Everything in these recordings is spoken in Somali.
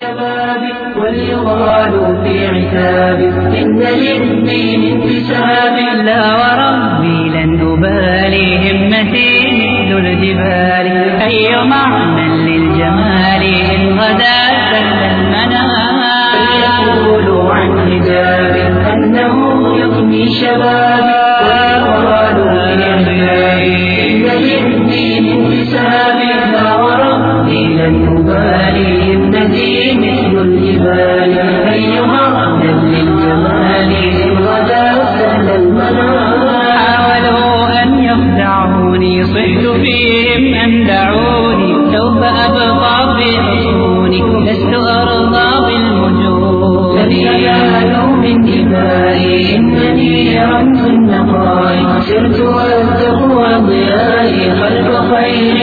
شبابي وليغال في عتابي إن للدين انتساب لا وربي لن أبالي همتي مثل الجبال أي معنى للجمال إن غدا سل المنام فليقولوا عن حجابي أنه يغني شبابي وليغال في عتابي إن للدين انتساب لا وربي لن أبالي همتي مثل الجبال أيها أهلا للجمال إن غدا سهل المنام حاولوا أن يخدعوني صحت فيهم أن دعوني سوف أبقى في حصوني لست أرضى بالمجون لن ينالوا من دمائي إنني رمز النقاء سرت والتقوى ضيائي خلف خير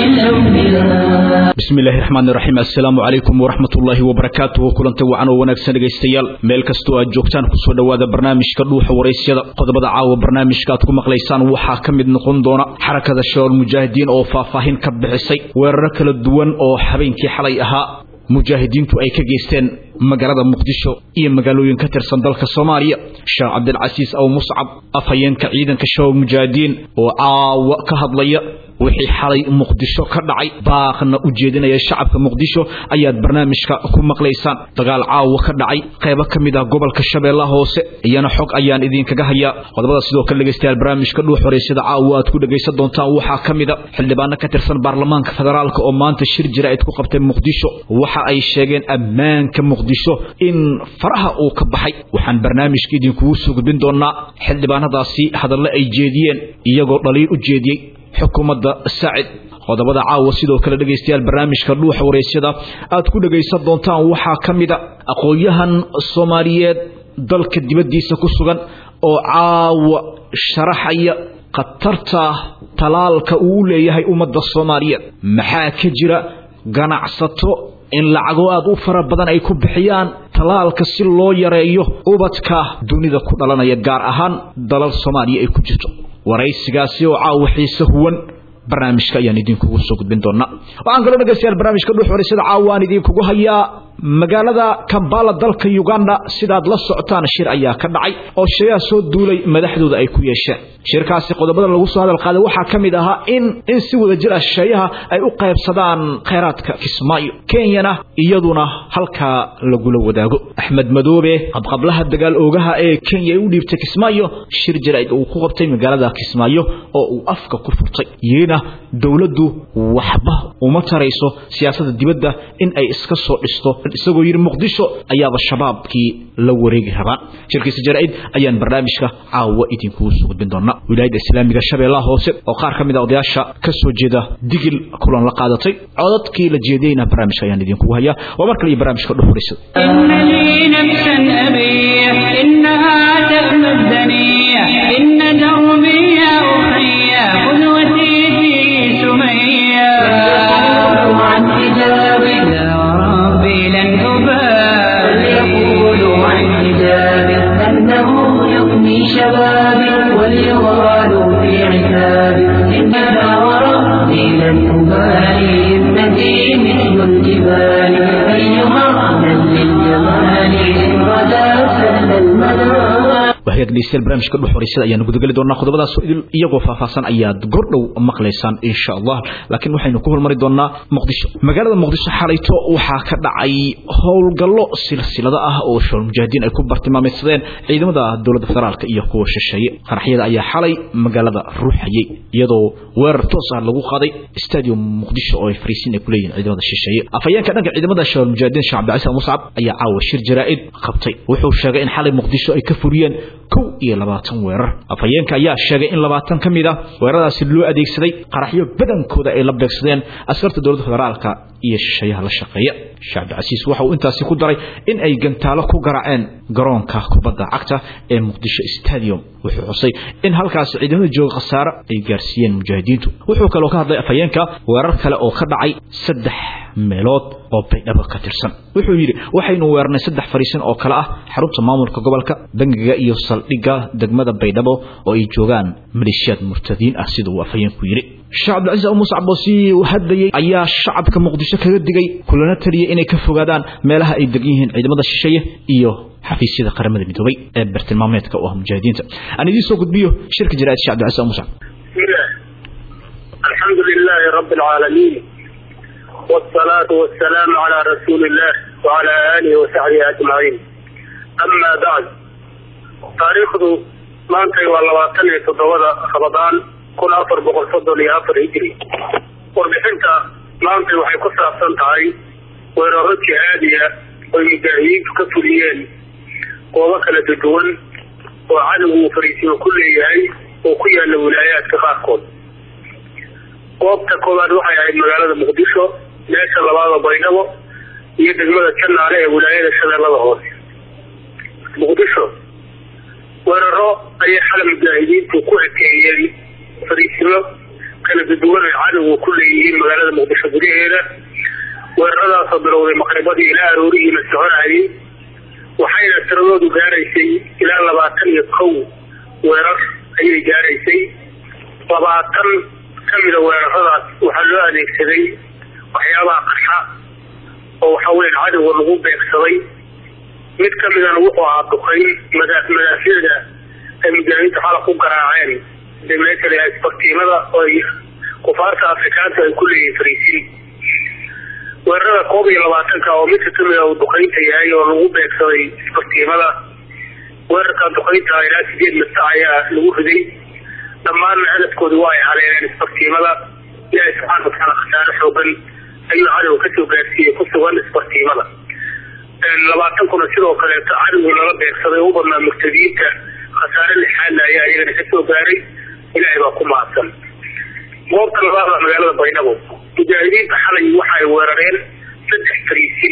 الأنبياء bismi illaahi raxmaani raxiim assalaamu calaykum waraxmatullaahi wabarakaatuhu kulanta wacan oo wanaagsan dhegaystayaal meel kastoo aad joogtaan kusoo dhowaada barnaamijka dhuuxa waraysyada qodobada caawa barnaamijka aad ku maqlaysaan waxaa ka mid noqon doona xarakada shabaab mujaahidiin oo faahfaahin ka bixisay weeraro kala duwan oo habeenkii xalay ahaa mujaahidiintu ay ka geysteen magaalada muqdisho iyo magaalooyin ka tirsan dalka soomaaliya sheekh cabdilcasiis aw muscab afhayeenka ciidanka shabaab mujaahidiin oo caawa ka hadlaya wixii xalay muqdisho ka dhacay baaqna u jeedinaya shacabka muqdisho ayaad barnaamijka ku maqlaysaan dagaal caawa ka dhacay qaybo ka mid ah gobolka shabeellaha hoose iyana xog ayaan idinkaga hayaa qodobada sidoo kale dhegaystayaal barnaamijka dhuux horeysada caawa aad ku dhegaysan doontaan waxaa ka mid a xildhibaano ka tirsan baarlamaanka federaalka oo maanta shir jira ayd ku qabtay muqdisho waxa ay sheegeen ammaanka muqdisho in faraha uu ka baxay waxaan barnaamijka idinkugu soo gudbin doonaa xildhibaanadaasi hadalle ay jeediyeen iyagoo dhaliil u jeediyey xukuumadda saacid qodobada caawa sidoo kale dhegaystayaal barnaamijka dhuuxa waraysyada aad ku dhegaysan doontaan waxaa ka mid a aqoon-yahan soomaaliyeed dalka dibaddiisa ku sugan oo caawa sharaxaya khatarta talaalka uu u leeyahay ummadda soomaaliyeed maxaa ka jira ganacsato in lacago aad u fara badan ay ku bixiyaan talaalka si loo yareeyo ubadka dunida ku dhalanaya gaar ahaan dalal soomaaliya ay ku jirto waraysigaasi oo caawa xiise huwan barnaamijka ayaan idinkugu soo gudbin doonaa waxaan kaloo dhegaystayaal barnaamijka dhuux horeysada caawa aan idinkugu hayaa magaalada kambala dalka uganda sidaad la socotaan shir ayaa ka dhacay oo shayaa soo duulay madaxdooda ay ku yeesheen shirkaasi qodobada lagu soo hadal qaaday waxaa ka mid ahaa in in si wada jir ah shayaha ay u qaybsadaan khayraadka kismaayo kenyana iyaduna halkaa lagula wadaago axmed madoobe qabqablaha dagaal oogaha ee kenya ay u dhiibtay kismaayo shir jaraid uu ku qabtay magaalada kismaayo oo uu afka ku furtay yirina dowladdu waxba uma tarayso siyaasadda dibadda in ay iska soo dhisto isagoo yidhi muqdisho ayaaba shabaabkii la wareegi rabaan shirkiisa jaraa'id ayaan barnaamijka caawa idinkugu soo gudbin doonaa wilaayadda islaamiga shabeellaha hoose oo qaar ka mid a odayaasha ka soo jeeda digil kulan la qaadatay codadkii la jeediyeyna barnaamijka ayaan idinkugu hayaa waa mar kale iyo barnaamijka dhuxuraysa إن لي نفسا أبيح إنها تأمى الدنيا إن دربي يا أخي قدوتي في سمية فليقولوا عن حجابي لا وربي لن أبالي فليقولوا عن حجابي أنه يغني شبابي وليغالوا في عتابي إنما وربي لن أبالي ابنتي مثل الجبال أيها أهلا للجمال إن غدا سهل المنام waxaad dhegeystayaal barnaamijka dhuux horeysada ayaanu gudageli doonaa qodobadaas iyagoo faahfaahsan ayaad gordhow maqlaysaan insha allah laakiin waxaynu ku hormari doonaa muqdisho magaalada muqdisho xalayto waxaa ka dhacay howlgallo silsilado ah oo shabaal mujaahidiin ay ku bartilmaameydsadeen ciidamada dowladda federaalka iyo kuwa shisheeye qaraxyada ayaa xalay magaalada ruuxayay iyadoo weerar toos ah lagu qaaday stadium muqdisho oo ay fariisiin ay ku leeyihin ciidamada shisheeye afhayeenka dhanka ciidamada shabaal mujaahidiin sheekh cabdicasiis muscab ayaa caawa shir jaraa'id qabtay wuxuu sheegay in xalay muqdisho ay ka furiyeen kow iyo labaatan weerar afhayeenka ayaa sheegay in labaatan ka mid ah weeraradaasi loo adeegsaday qaraxyo badankooda ay la beegsadeen askarta dowladda federaalka iyo shisheeyaha la shaqeeya sheekh cabdicasiis waxa uu intaasi ku daray in ay gantaalo ku garaaceen garoonka kubadda cagta ee muqdisho stadium wuxuu xusay in halkaasi ciidamada jooga khasaare ay gaarsiiyeen mujaahidiintu wuxuu kaloo ka hadlay afhayeenka weerar kale oo ka dhacay saddex meelood oo baydhabo ka tirsan wuxuu yidhi waxaynu weernay saddex fariisin oo kale ah xarunta maamulka gobolka bangiga iyo saldhigga degmada baydhabo oo ay joogaan maleeshiyaad murtadiin ah sida uu afhayeenku yidhi sheekh cabdilcaziz abu muuse caboosi uu hadlayey ayaa shacabka muqdisho kaga digay kulana taliyay inay ka fogaadaan meelaha ay degan yihiin ciidamada shisheeye iyo xafiisyada qaramada midoobay ee bartilmaameedka u ah mujaahidiinta aan idiin soo gudbiyo shirka jaraa'id sheekh cabdilcaziz abu muuse الحمد لله رب العالمين والصلاة والسلام على رسول الله وعلى آله وصحبه أجمعين أما بعد تاريخ maantay waa labaatan iyo toddobada rabadaan kun afar boqol soddon iyo afar hijri warbixinta maantay waxay ku saabsan tahay weeraro jihaadiya oy mujaahidiintu ka fuliyeen goobo kala duduwan oo cadowgu uu fariisiyo ku leeyahay oo ku yaala wilaayaadka qaarkood goobta koowaad waxay ahayd magaalada muqdisho meesha labaada baydhabo iyo degmada janaale ee wilaayada shabeellada hoose muqdisho weeraro ayay xala mujaahidiintu ku ekeeyeen fariisimo kala duduwan ay cadowga ku leeyihiin magaalada muqdisho gudaheeda weeraradaasoo bilowday maqribadii ilaa aroorihiina soconayay waxayna tiradoodu gaaraysay ilaa labaatan iyo kow weerar ayay gaaraysay labaatan kamida weeraradaas waxaa loo adeegsaday waxyaabaha qaxa oo waxa weya cadowga lagu beegsaday mid kamidana wuxuu ahaa duqayn mada madaafiicda ay mujaahidiinta xalaq ku garaaceen meesha isbartiimada oo ay kufaarta afrikaanta ay ku leeyihiin fariisiin weerarada koob iyo labaatanka oo midka kamida uu duqaynta yahay oo lagu beegsaday isbartiimada weerarka duqaynta ilaa sideed mista ayaa lagu riday dhammaanna hadafkooda waa ay haleeleen isbartiimada ilaahi subxaana watacaala khasaare xoogan ayuu cadowga kasoo gaarsiiyey ku sugan isbartiimada labaatan kuna sidoo kaleeto cadowga lala beegsaday u badnaa murtadiinta khasaare lixaadna ayaa iyagana kasoo gaaray ilaahay baa ku mahadsan goobta labaada magaalada baydhabo mujaahidiinta xalay waxa ay weerareen saddex fariisin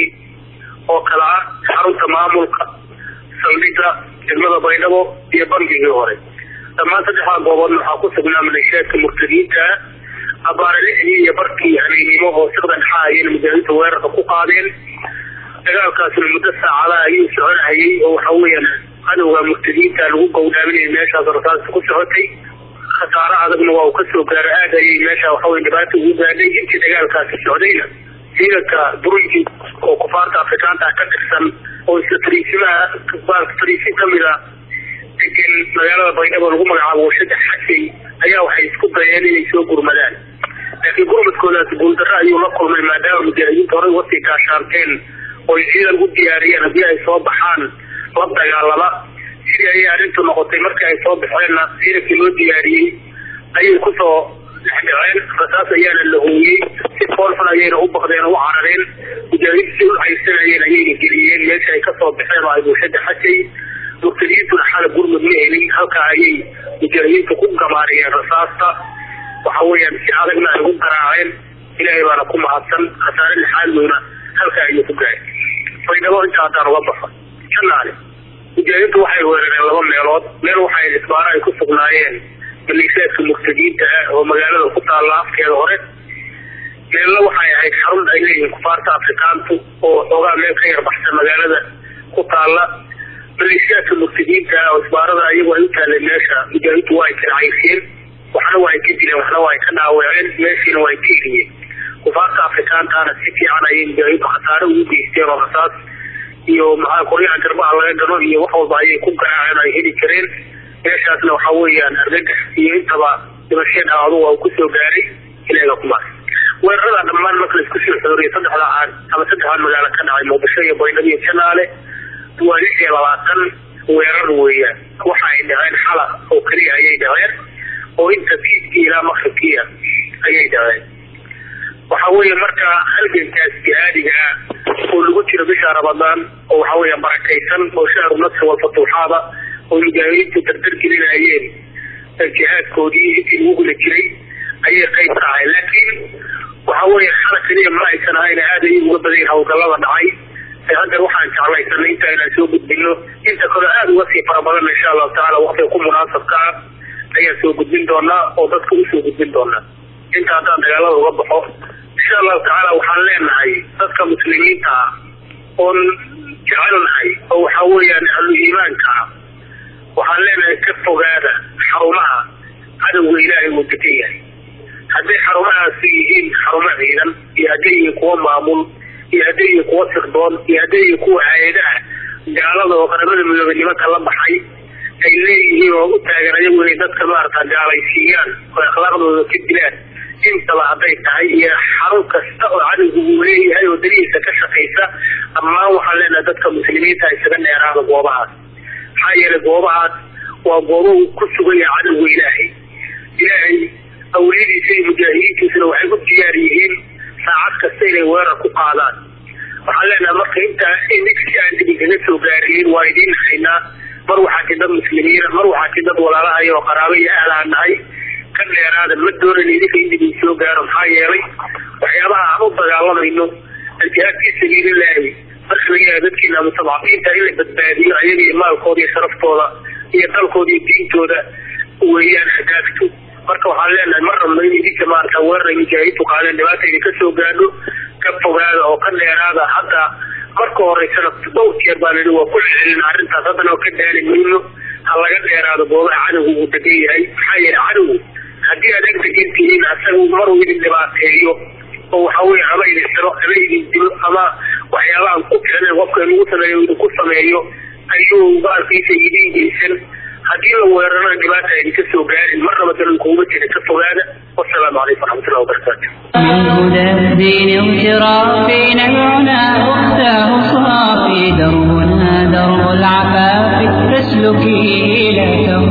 oo kala ah xarunta maamulka saldhigga degmada baydhabo iyo bangigii hore dhammaan saddexdaa gooboodna waxaa ku sugnaa maleeshiyaadka murtadiinta abaare lixdii iyo barkii habeennimo oo siqda dhexaa ayayna mujaahidiinta weerarka ku qaadeen dagaalkaasna muddo saacadaha ayuu soconhayay oo waxa weeyaan cadowga murtadiinta lagu gowdhaaminaya meeshaas rasaasta ku socotay khasaare adagna waa uu kasoo gaaro aad ayay meesha waxawey dhibaata ugu gaadhay intii dagaalkaasi socdayna ciidanka burundi oo kufaarta afrikaanta ka tirsan oo isla fariisimaha fariisin kamida degan magaalada baydhabo lagu magacaabo warshada xasay ayaa waxay isku dayeen inay soo gurmadaan laakiin gurmadkoodaas guuldarro ayuu la kulmay maadaama mujaahidiinta horey wasii gaashaanteen oo ciidan u diyaariyeen haddii ay soo baxaan la dagaalama sidii ayay arrintu noqotay markii ay soo baxeenna ciidankii loo diyaariyey ayay kusoo dhexdhaceen rasaas ayaana la hooyey si foolxun ayayna u baqdeen oo u carareen mujaahidiintu si u haysanayeen ayayna geliyeen meesha ay kasoo baxeen oo ay bulshada xasay murtadiintuna xala gurmud ma helin halkaa ayay mujaahidiintu ku gamaariyeen rasaasta waxa weeyaan si adagna ay ugu garaaceen ilaahay baana ku mahadsan khasaare lixaadweyna halkaa ayuu ku gaaray baydhabo inta haddaan uga baxo janaale mujaahidiintu waxay weerareen laba meelood meel waxay isbaaro ay ku sugnaayeen maleeshiyaadka murtadiinta ah oo magaalada ku taalla afkeeda hore meelna waxay ahayd xarun ay leeyihiin kufaarta afrikaantu oo xoogaa meel ka yar baxsan magaalada ku taalla maleeshiyaadka murtadiinta ah oo isbaarada iyagu ay u taaleen meesha mujaahidiintu waa ay karacayseen waxna waa ay ka dileen waxna waa ay ka dhaawaceen meeshiina waa ay ka heliyeen kufaarta afrikaantaana si fiican ayay mujaahidiintu khasaare ugu geysteen oo rasaas iyo maxaa qoryaha garbaha laga gano iyo wax walba ayay ku garaaceen ay heli jireen meeshaasna waxa weeyaan argagax iyo intaba dhimashada adugu waa kusoo gaaray ilaga kumaas weerarada dhammaan marka laisku soo xooriyo saddexda aan ama saddexdan magaalo ka dhacay muqdisho iyo baydhabo iyo janaale waa lix iyo labaatan weerar weeyaan waxa ay dhaceen xala oo keliya ayay dhaceen oo inta fiidkii ilaa maqribkiia ayay dhaceen waxa weeye marka halgankaas jihaadiga ah oo lagu jiro bisha ramadaan oo waxa weya barakaysan oo shahru nasri walfatuuxaada oo mujaahidiintu dardar gelinayeen jihaadkoodii intii lagu gula jiray ayay qayb ka ahay laakiin waxa weeye xala keliya ma aysan ahayn aad ayay uga badayin hawlgallada dhacay hadda waxaan jeclaysanay inta inaan soo gudbino inta kaleo aada uga sii fara badan insha allahu tacala waqtiga ku munaasabka ah ayaan soo gudbin doonaa oo dadka usoo gudbin doonaa inta haddaan dagaalada uga baxo insha allahu tacaala waxaan leenahay dadka muslimiinta ah oon jecelnahay oo waxa weeyaan ahlu iimaanka ah waxaan leenahay ka fogaada xarumaha cadowga ilaahay uu degan yahay hadday xarumahaasi yihiin xarumo ciidan iyo hadday yihiin kuwo maamul iyo hadday yihiin kuwo sirdoon iyo hadday yihiin kuwa hay-adaha gaalada oo qaramada midoobay nimanka la baxay ay leeyihiin oo u taagan ayagu inay dadka maarata gaalaysiiyaan oo akhlaaqdooda ka dilaan intaba hadday tahay iyo xarun kasta oo cadowgu uu leeyahay oo darihiisa ka shaqaysa dhammaan waxaan leenahay dadka muslimiinta isaga dheeraada goobahaas maxaa yeelay goobahaas waa goobo uu ku sugan yahay cadowga ilaahay ilaahay awliyadiisa iyo mujaahidiintiisuna waxay u diyaar yihiin saacad kasta inay weerar ku qaadaan waxaan leenahay marka intaa inigsi aan dib inkaga soo gaarinin waa idiin haynaa mar waxaa ti dad muslimiina mar waxaa ti dad walaalahay oo qaraabo iyo ahlaan nahay ka dheeraada ma doonan idinka in dib in soo gaaro maxaa yeelay waxyaabaha aan u dagaalamayno aljihaad fii sabiililaahi marka laga yahay dadkiina mustadcafiinta in la badbaadiyo ayaga iyo maalkooda iyo sharaftooda iyo dalkooda iyo diintooda weeyaan hadaafto marka waxaan leenahay mar rabno in idinka maarata weerar ay mujaahidiintu qaadeen dhibaata idinka soo gaadho ka fogaada oo ka dheeraada hadda marka horeysana dhowr jeer baan idhi waa ku celcelin arrintaas haddana oo ka daali mayno ha laga dheeraado goobaha cadowga uu degan yahay maxaa yeelay cadowgu haddii aad eg degan tihiin asaga maruu idin dhibaateeyo oo waxa weye ama idin xiro ama idin dilo ama waxyaaba aan ku ficnayn qofka inugu sameeyo idinku sameeyo ayuu baalkiisa idin geysan haddii la weerarana dhibaata idinka soo gaarin marnaba dalan kuuma jira ka fogaada wasalaamu calaykum waraxmatullahi wabarakaatu من هدى الدين اغترافي نبعنا أختاه صافي دربنا درب العفاف فاسلكي لا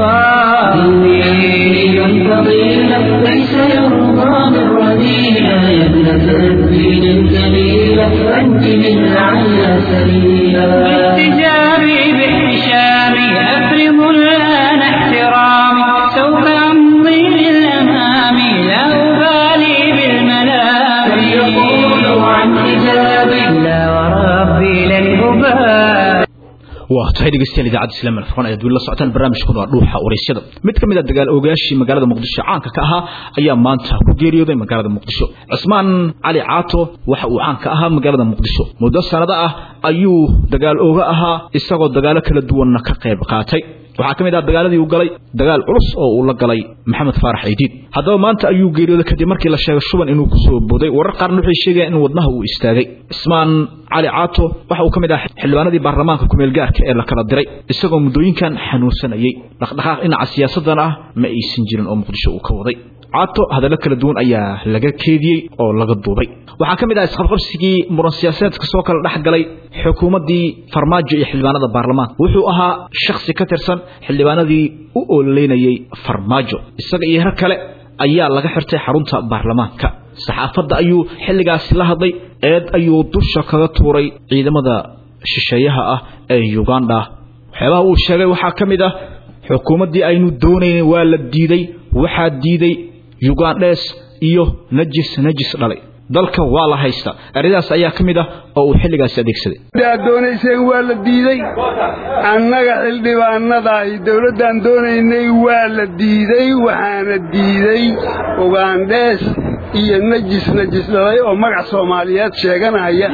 تخافي فضيلة ليس يرضى من رذيلة يا ابنة الدين الجليلة أنت من لعل سبيلا باحتجابي باحتشامي أفرض الآن احترامي سوف أمضي للأمام لا أبالي بالملام يقول عن حجابي لا وربي لن أبالي waa tahay dhegeystayaal idaacadda islaam alfurqaan ayaad weli la socotaan barnaamijkuna waa dhuuxa waraysyada mid ka mid a dagaal ogaashii magaalada muqdisho caanka ka ahaa ayaa maanta ku geeriyooday magaalada muqdisho cismaan cali caato waxa uu caanka ahaa magaalada muqdisho muddo sanado ah ayuu dagaal ooga ahaa isagoo dagaalo kala duwanna ka qayb qaatay waxaa ka mid ah dagaaladii uu galay dagaal culus oo uu la galay maxamed faarax ciidiid haddaba maanta ayuu geeriyooday kadib markii la sheegay shuban inuu kusoo booday warar qaarna waxay sheegayaan in wadnaha uu istaagay cismaan cali caato waxa uu ka mid ah xildhibaanadii baarlamaanka kumeel gaarka ee la kala diray isagoo muddooyinkan xanuunsanayay dhaqdhaqaaq dhinaca siyaasadan ah ma aysan jirin oo muqdisho uu ka waday caato hadallo kala duwan ayaa laga keediyey oo laga duubay waxaa ka mid ah isqabqabsigii muran siyaasadeedka soo kala dhex galay xukuumaddii farmaajo iyo xildhibaanada baarlamaanka wuxuu ahaa shakhsi ka tirsan xildhibaanadii u ololeynayay farmaajo isaga iyo her kale ayaa laga xirtay xarunta baarlamaanka saxaafadda ayuu xilligaasi la hadlay eed ayuu dusha kaga tuuray ciidamada shisheeyaha ah ee uganda waxyaabaha uu sheegay waxaa ka mid ah xukuumaddii aynu doonayn waa la diiday waxaa diiday ugandhes iyo najis najis dhalay dalka waa la haysta eradaas ayaa ka mid ah oo uu xilligaasi adeegsaday aad doonayseen waa la diiday annaga xildhibaanadaay dowladdaan doonaynay waa la diiday waxaana diiday ugandhees iyo najis najis dhalay oo magac soomaaliyeed sheeganaya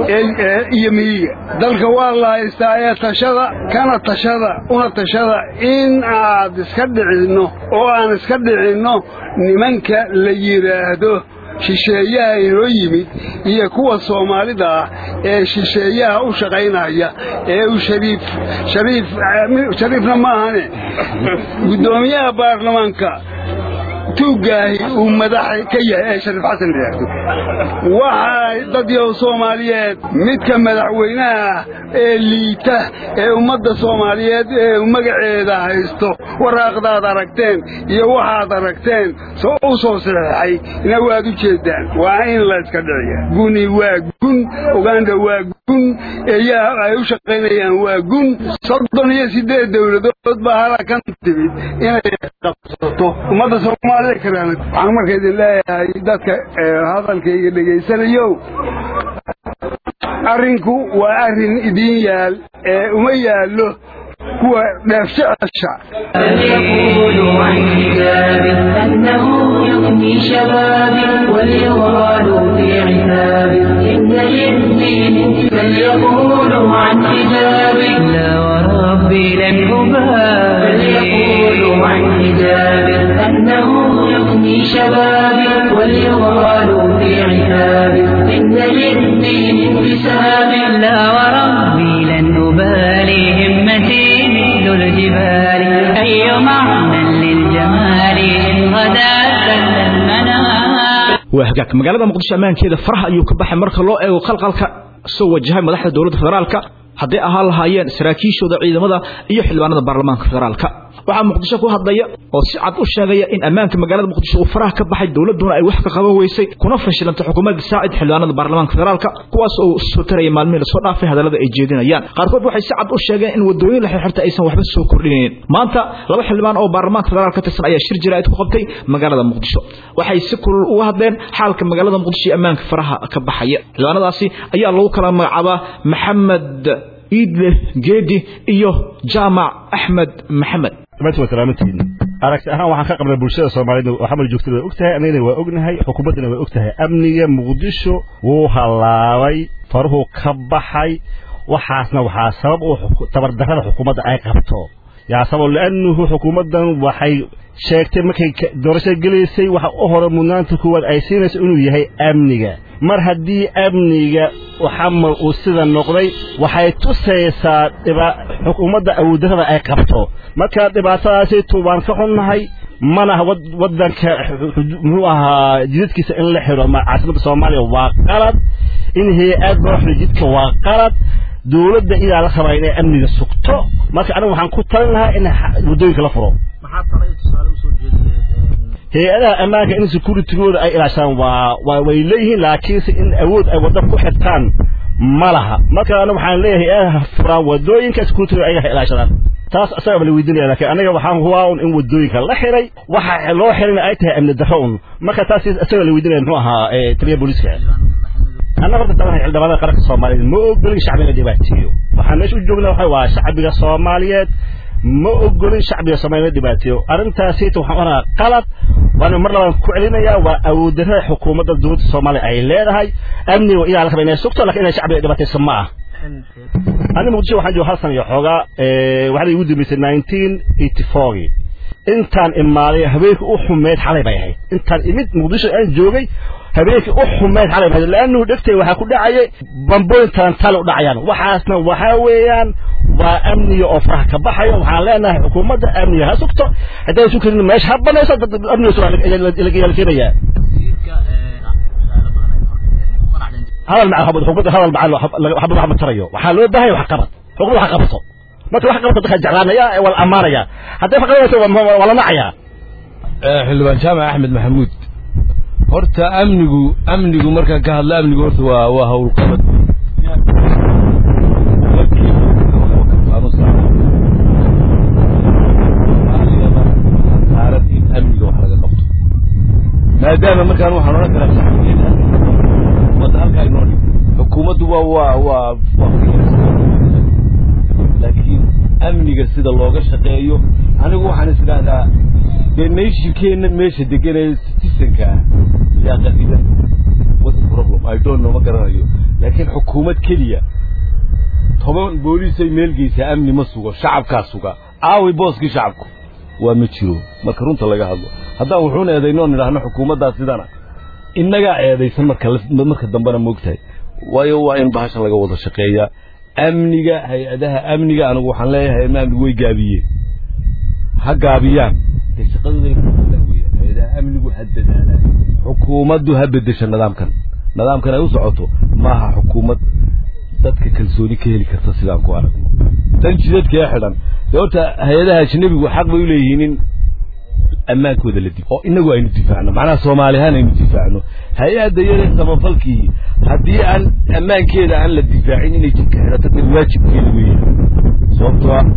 iyo miyiga dalka waa la haystaa ee tashada kana tashada una tashada in aad iska dhicinno oo aan iska dhicinno nimanka la yidhaahdo shisheeyaha inoo yimid iyo kuwa soomaalida ah ee shisheeyaha u shaqaynaya ee uu shariif shariif shariifna ma ahane guddoomiyaha baarlamaanka tuuggaahi uu madaxa ka yahay ee shariif xasan yidhaahdo waxaa dadyow soomaaliyeed midka madaxweynaha ee liita ee ummadda soomaaliyeed ee magaceeda haysto waraaqdaad aragteen iyo waxaad aragteen soo u soo saxeexay ina waad u jeeddaan waa in la yska dhiciya guni waa gun uganda waa gun eeyaha ay u shaqaynayaan waa gun soddon iyo siddeed dowladood baa halakan timid inay qabsato ummadda soomaalida karaamad waxaan marka idin leeyahay dadka hadalkayga dhegaysanayow arrinku waa arrin idiin yaal ee uma yaallo kuwa dheefjecesha فليقولوا عن حجابي أنه يغني شبابي وليغالوا في عتابي إن للدين فليقولوا عن حجابي لا وربي لن أبالي فليقولوا عن حجابي أنه يغني يفني شبابي وليغالوا في عتابي إن للدين انتساب لا وربي لن أبالي همتي مثل الجبال أي معنى للجمال إن غدا سل المنام waa hagaag magaalada muqdisho ammaankeeda faraha ayuu ka baxay marka loo eego qalqalka soo wajahay madaxda dowladda federaalka hadday ahaan lahaayeen saraakiishooda ciidamada iyo xildhibaanada baarlamaanka federaalka waxaa muqdisho ku hadlaya oo si cad u sheegaya in ammaanka magaalada muqdisho uu faraha ka baxay dowladuna ay wax ka qaban weysay kuna fashilantay xukuumadda saacid xildhibaanada baarlamaanka federaalka kuwaas oo soo taraya maalmihii lasoo dhaafay hadallada ay jeedinayaan qaarkood waxay si cad u sheegeen in wadooyin la xirxirta aysan waxba soo kordhinaynin maanta laba xildhibaan oo baarlamaanka federaalka ka tirsan ayaa shir jiraa'id ku qabtay magaalada muqdisho waxay si kulul uga hadleen xaalka magaalada muqdisho iyo ammaanka faraha ka baxaya xildhibaanadaasi ayaa lagu kala magacaabaa maxamed iidle geedi iyo jaamac axmed maxamed dhammaantiin waa salaamantihiin aragti ahaan waxaan ka qabnay bulshada soomaalida oo xamar joogtada waa og tahay annagana waa ognahay xukuumaddana waa og tahay amniga muqdisho wuu hallaabay faruhu ka baxay waxaasna waxaa sabab u tabardarrada xukuumadda ay qabto yaa sabab li'annuhu xukuumaddan waxay sheegtay markay doorashada gelaysay waxa u hore mudnaanta kuwaad ay siinayso inuu yahay amniga mar haddii amniga xamar uu sida noqday waxay tusaysaa xukuumadda awooddarrada ay qabto marka dhibaatadaasaytu waan ka xunnahay manaha waddanka muxuu ahaa jidadkiisa in la xidho caasimadda soomaaliya waa qalad in hay-ad loo xidho jidka waa qalad dowladda idaa la rabaa inay amniga sugto marka anigu waxaan ku talin lahaa in waddooyinka la furo hay-adaha ammaanka in securitygooda ay ilaashaan waa waa way leeyihiin laakiinse in awood ay wadda ku xirtaan ma laha marka anigu waxaan leeyahay hay-adaha furaan waddooyinka securitygooda ayaga ha ilaashadaan taas asaga la weydiinaya laakiin aniga waxaan hubaa un in waddooyinka la xiray waxa loo xirayna ay tahay amni darro un marka taas asaga la weydiinaya muxuu ahaa taliya booliiska annaga horta taban xildhibaanada qaranka soomaaliyeed ma ogolin shacbiga dhibaateeyo waxaan meesha u joognaa waxa waa shacbiga soomaaliyeed ma ogolin shacbiga soomaaliyeed dhibaateeyo arrintaasita waxaan oranaa qalad waana mar labaan ku celinayaa waa awooddarrada xukuumadda dowladda soomaaliya ay leedahay amniga idaa la raba inay sugto lakin inay shacbiga dhibaatayso ma ah ani muqdisho waxaan jooga hal sana iyo xoogaa waxaana igu dambeysay nineteen eighty fourgii intaan imaaday habeenkii u xumeyd xalay bay ahayd intaan imid muqdisho aan joogay habeenkii u xumeyd xalay bay ahayd laannuhu dhegtay waxaa ku dhacayay bambooyin talantaale u dhacayaan waxaasna waxaa weeyaan waa amniga oo faraha ka baxayo waxaan leenahay xukuumadda amniga ha sugto hadday su karin meesha ha banayso amniga la keenayaa hadal maca xukuumadda hadal maca xabad wax ma tarayo waxaa loo baahaya wax qabad xukuumadda wax qabato marka wax qabato dadka jeclaanaya waa la ammaanaya hadday wax qabanayso waa la nacayaa xildhibaan jaamac axmed maxamuud horta amnigu amnigu markaan ka hadlo amnigu horta waa waa howlqabad saaran in amniga wax laga qabto maadaama markaan waxaan odhan karaa shacbigeena ummadda halkaa inoo dhig xukuumaddu waa waa waa laakiin amniga sida looga shaqeeyo anigu waxaan is idhaahdaa dee nationkeenna meesha deganaya citizenka ah yaa qadidan what's the problem i don't know ma garanayo laakiin xukuumad keliya toban booliisay meel geysaa amni ma sugo shacabkaa suga aawi booskii shacabku waa ma jiro marka runta laga hadlo haddaan wuxuun eedaynoon idhaahno xukuumaddaa sidana innagaa eedaysan marka marka dambena moogtahay waayo waa in bahashan laga wada shaqeeyaa amniga hay-adaha amniga anigu waxaan leeyahay hay-adaha amnigu way gaabiyeen ha gaabiyaan dee shaqadooda weya hay-adaha amnigu ha dadaalaan xukuumaddu ha bedesha nidaamkan nidaamkan ay u socoto maaha xukuumad dadka kalsooni ka heli karta sidaan ku aragno tan jidadka ee xidhan dee horta hay-adaha ajnabigu xaq bay u leeyihiin in ammaankooda la dif oo inagu aynu difaacno macnaha soomaali ahaan aynu difaacno hay-adda yare samafalkii haddii aan ammaankeeda aan la difaacin inay jidka xidhato dee waajibkeeda weeye sababtoo ah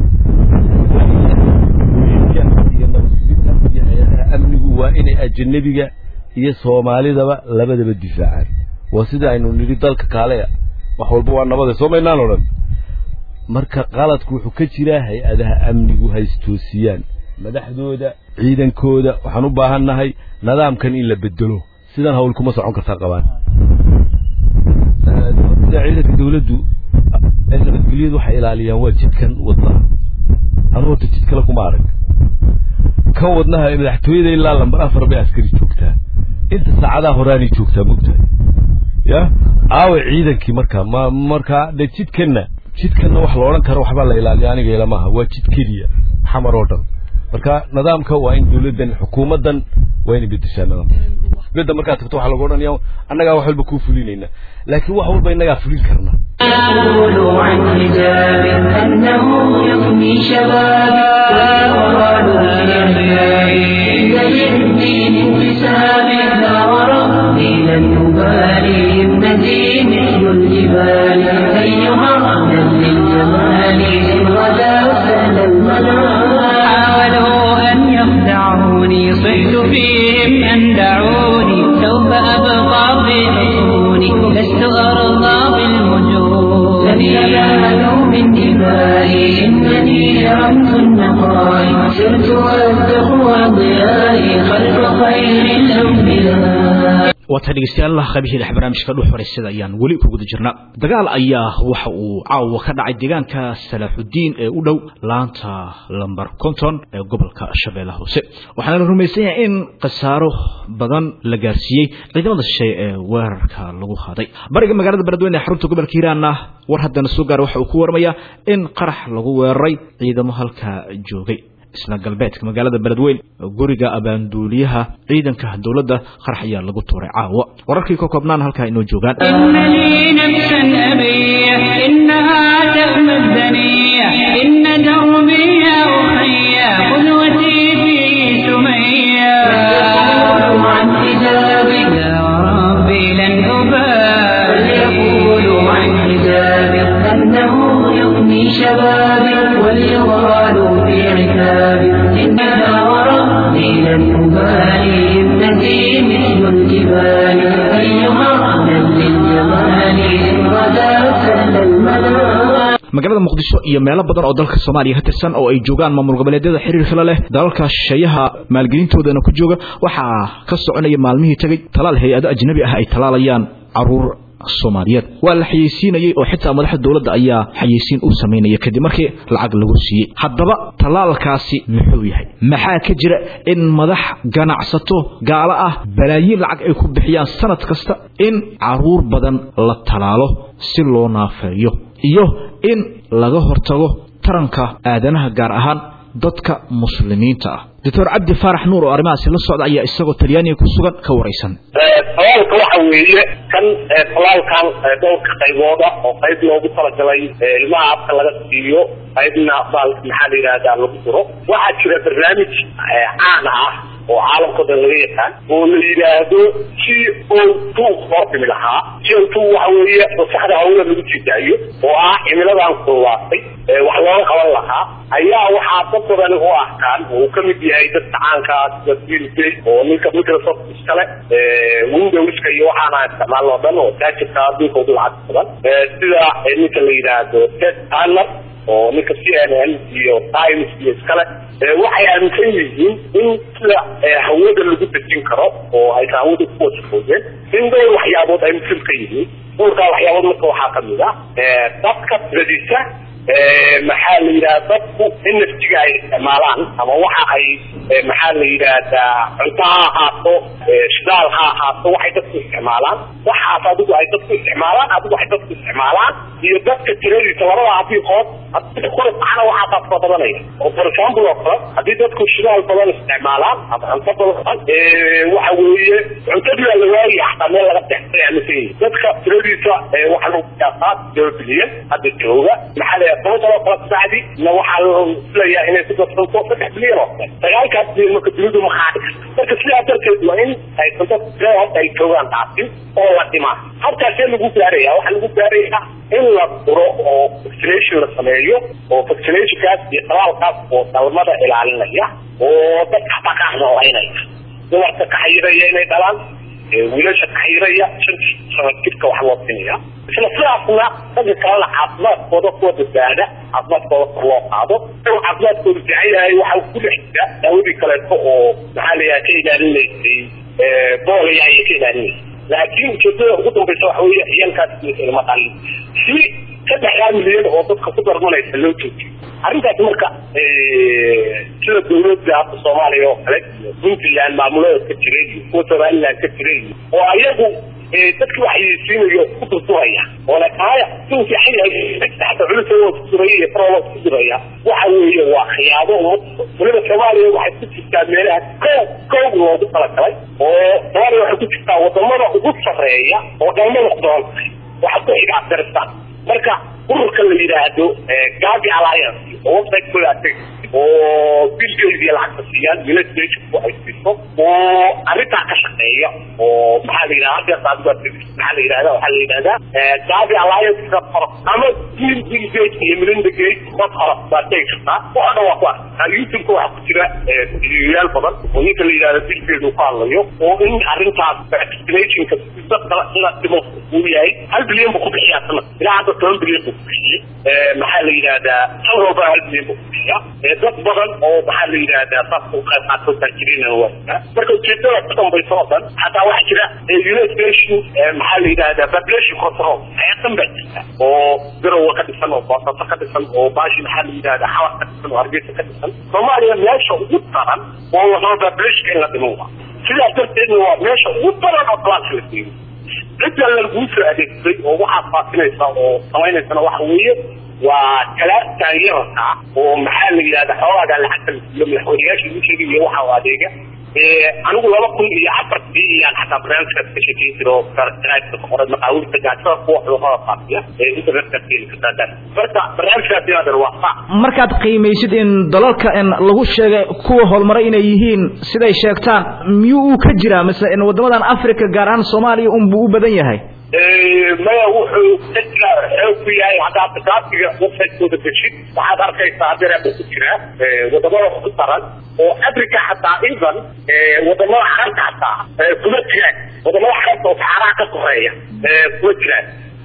iyo nabadgudinta iyo hay-adaha amnigu waa inay ajanabiga iyo soomaalidaba labadaba difaacaan waa sida aynu nidhi dalka kaale wax walba waa nabade soo maynaan odhan marka qaladku wuxuu ka jiraa hay-adaha amnigu haystoosiyaan madaxdooda ciidankooda waxaan u baahan nahay nidaamkan in la bedelo sidan hawl kuma socon kartaa qabaan ciidanka dawladdu ay nabadgelyadu waxay ilaaliyaan waa jidkan wadda anu horta jid kale kuma arag kan wadnaha ee madaxtooyada ilaa lambar afar bay askari joogtaa inta saacadaha horaanay joogtaa mogtahay ya aawe ciidankii marka ma marka de jidkanna jidkanna wax la odhan karo waxbaa la ilaaliya aniga ilamaha waa jid keliya xamar oo dhan marka nidaamka waa in dawladdan xukuumaddan waa inay bedeshaa nidaamka bedda markaad tagto waxaa lagu odhanaya annagaa wax walba kuu fulinayna laakiin wax walba innagaa fulin karna يقول عن حجاب أنه يغني شبابي ويقال في عبادي إن للدين انتساب لا وربي لن أبالي همتي مثل الجبال أيها أهلا للجمال إن غدا سهل المنال حاولوا أن يخدعوني صحت فيهم أن دعوني سوف أبقى في حصوني لست أرضى بالمجون لن ينالوا من دمائي إنني رمز النقاء سرت والتقوى ضيائي خلف خير الأنبياء waata dhegeystayaal qaybihii dhex barnaamijka dhuux horeysada ayaan weli ku guda jirnaa dagaal ayaa waxa uu caawa ka dhacay deegaanka salaaxudiin ee u dhow laanta lambar konton ee gobolka shabeellaha hoose waxaana la rumaysan yahay in khasaaro badan la gaarsiiyey ciidamada shisheeye ee weerarka lagu qaaday bariga magaalada beledweyne ee xarunta gobolka hiiraanna war haddana soo gaara waxa uu ku waramayaa in qarax lagu weeraray ciidamo halkaa joogay isla galbeedka magaalada beledweyn guriga abaanduuliyaha ciidanka dowladda qarax ayaa lagu tuuray caawa wararkii ka koobnaan halkaa inoo joogaan إن لي نفسا أبية إنها تأمى الدنيا إن دربي يا أخي قدوتي في سمية يقول عن حجابي لا وربي لن أبالي يقول عن حجابي أنه يغني شبابي وليغالوا في عتابي إنها وربي لن أبالي ابنتي مثل الجبال أيها أهلا للجمال إن غدا سهل المنال magaalada muqdisho iyo meelo badan oo dalka soomaaliya ka tirsan oo ay joogaan maamul goboleedyada xiriirka la leh dalalka shisheeyaha maalgelintoodana ku jooga waxaa ka soconaya maalmihii tegey talaal hay-ado ajnabi ah ay talaalayaan caruur soomaaliyeed waa la xayeysiinayey oo xitaa madaxda dowladda ayaa xayeysiin u samaynaya kadib markii lacag lagu siiyey haddaba talaalkaasi muxuu yahay maxaa ka jira in madax ganacsato gaalo ah balaayiin lacag ay ku bixiyaan sanad kasta in caruur badan la talaalo si loo naafeeyo iyo in laga hortago taranka aadanaha gaar ahaan dadka muslimiinta ah doctor cabdi faarax nuur oo arrimahaasi la socda ayaa isagoo talyaaniga ku sugan ka waraysan talaalka waxa weeye kan talaalkan dhowrka qaybooda oo qayb loogu talagalay ilmaha afka laga siiyo qaybna baal maxaa la yidhahdaa lagu duro waxaa jira barnaamij caan ah oo caalamkao dhan laga yaqaan oo la yidhaahdo g o two loo timi lahaa g o two waxa weeye maskaxda hawla lagu jidaayo oo ah cimiladan kululaatay wax looga qaban lahaa ayaa waxaa dad badan u arkaan oo uu kamid yahay dadka caankaa sida bill gates oo ninka microsoft iskale windowska iyo waxaana isticmaalno o dhan oo taajirka adduunka ugu lacag badan sida ninka la yidhaahdo ted turner oo ninka c n n iyo times iyo iskale waxay aaminsan yihiin in sida hawada lagu dejin karo oo aysa hawada ku wasfoodeen in dhowr waxyaabood ay muhim ka yihiin dhowrkaa waxyaabood marka waxaa kamid ah dadka radisa maxaa la yidhahda dadku in naftiga ay isticmaalaan ama waxa ay maxaa la yidhaahdaa cunto ha ahaato shidaal ha ahaato waxay dadku isticmaalaan waxaas adigu ay dadku isticmaalaan adigu ay dadku isticmaalaan iyo dadka tiradiisa labada abiiqood hadii kula kacana waxaasaa fara badanaya oo for example oo kale haddii dadku shidaal badan isticmaalaan ama cunto badan waxa weeye cuntadii waa la waayay xataa meel laga dexsay aaminsan yihin dadka tiradiisa waxaa lagu qiyaasaa todoba bilyan hadda jooga maxaa la yidhaha toban sano kala bacdi na waxaa la filayaa inay ku darsanto saddex bilyan oo kale sagaalkaas bilyan marka dunidu ma qaadi karto marka sidaa darteed waa in ay cunto tirada hadda ay joogaan dhaafin oo la dhimaa halkaasee lagu gaaraya waxaa lagu gaarayaa in la duro oo vaccination la sameeyo oo vaccinationkaas iyo talaalkaas oo dhalmada ilaalinaya oo dadka dhaqaaq noolaynaya dumarka kaxayiraya inay dhalaan wiilasha kaxayiraya shan sano jirka wax loo sinaya isla sidaasna dadka kalena caafimaadkooda kuwa badbaada caafimaadkooda kor loo qaado caafimaadkooda fiican yahay waxaa ku dhex jira daawadii kaleeto oo maxaa la yidhaha ka ilaalinaysay boolaya ayay ka ilaalinaysay laakiin ujeedada ugu dambaysa waxa weeye ciyaalkaas ilma dhalin si saddexdaa milyan oo dadka ku darmanaysa loo joojiyo arrintaas marka sida dawladda hadda soomaaliya oo kale iyo puntland maamulada ka jira iyo kuwa somaliland ka jira iyo oo ayagu dadki waxaysiinayo ku durturaya oo lakaaya suu fiican yahay xata culus oo kusuraya iyo faroo kusuraya waxa weeye waa khiyaamo waliba soomaaliya waxay ku jirtaa meelaha kow kow loogu talagalay oo soomaaliya waxay ku jirtaa wadamada ugu sarreeya oo dhalmo noqdoon waxa ku xiga afghanistan marka ururka la yidhaahdo gabi alliance oo website-kooda atay oo bilgeediya lacagta siiyaan united ay siiso oo arrintaa ka shaqeeya oo maxaa la yidhahda hadeerta adigu maxaa la yidhahda waxaa la yidhahdaa gabi alliance dot org ama bill bill gate iyo melinda gate dot org baad tegi kartaa waxa dhan waa ku arkaa youtube-ka waxaa ku jira videoyaal badan oo ninka la yidhahda bill gate uu ka hadlayo oo in arrintaas vaccinationka dadka la dhimo uu yahay hal bilyan buu ku bixiyaa sanad ilaa hadda toban bilyan buu ku bixiyey maxaa la yidhahdaa san walba hal bilyan buu ku bixiyaa dad badan oo maxaa la yidhahdaa saas u qayb qaato taajiriina waa marka ujeedada ka dambaysa oo dhan hataa waxaa jira united nation maxaa la yidhahdaa population control hayatan baa jirta oo garowa ka dhisan oo boosaaso ka dhisan oo baashi maxaa la yidhahdaa xawar ka dhisan oo hargeysa ka dhisan soomaaliya meesha ugu daran oo lasoo populationka in la dhimo waa sidaas darteedna waa meesha ugu daran oo class la siiyo cidda laguu soo adeegsaday oo waxaad faasinaysa oo samaynaysana waxa weeye waa talaabtan yararka oo maxaa la yidhahda xoogaaga lacagta la siiyo madaxweyneyaasha ugu sheegay iyo waxa u adeega anigu laba kun iyo afartii iyaan xataa barnaamijkaas ka sheekeyn jiro jaraidka ka qoray maqaawilta gaajada kuwa cudurrada faafiya ee internetka keeni kartaa marka barnaamijkaas inaadan waa saa markaad qiimaysid in dalalka in lagu sheegay kuwa horumaray inay yihiin siday sheegtaan miyuu uu ka jiraa mise in waddamadan africa gaar ahaan soomaaliya unbuu u badan yahay maya wuxuu ka jira xoog ku yahay haddaad kitaabkiga website-kooda dejid waxaad arkaysaa hadeeraaba ku jira wadamada ugu daran oo africa xataa even wadamada carabta xataa kuma jiraan wadamada carabta oo saxaaraha ka koreeya kuma jiraan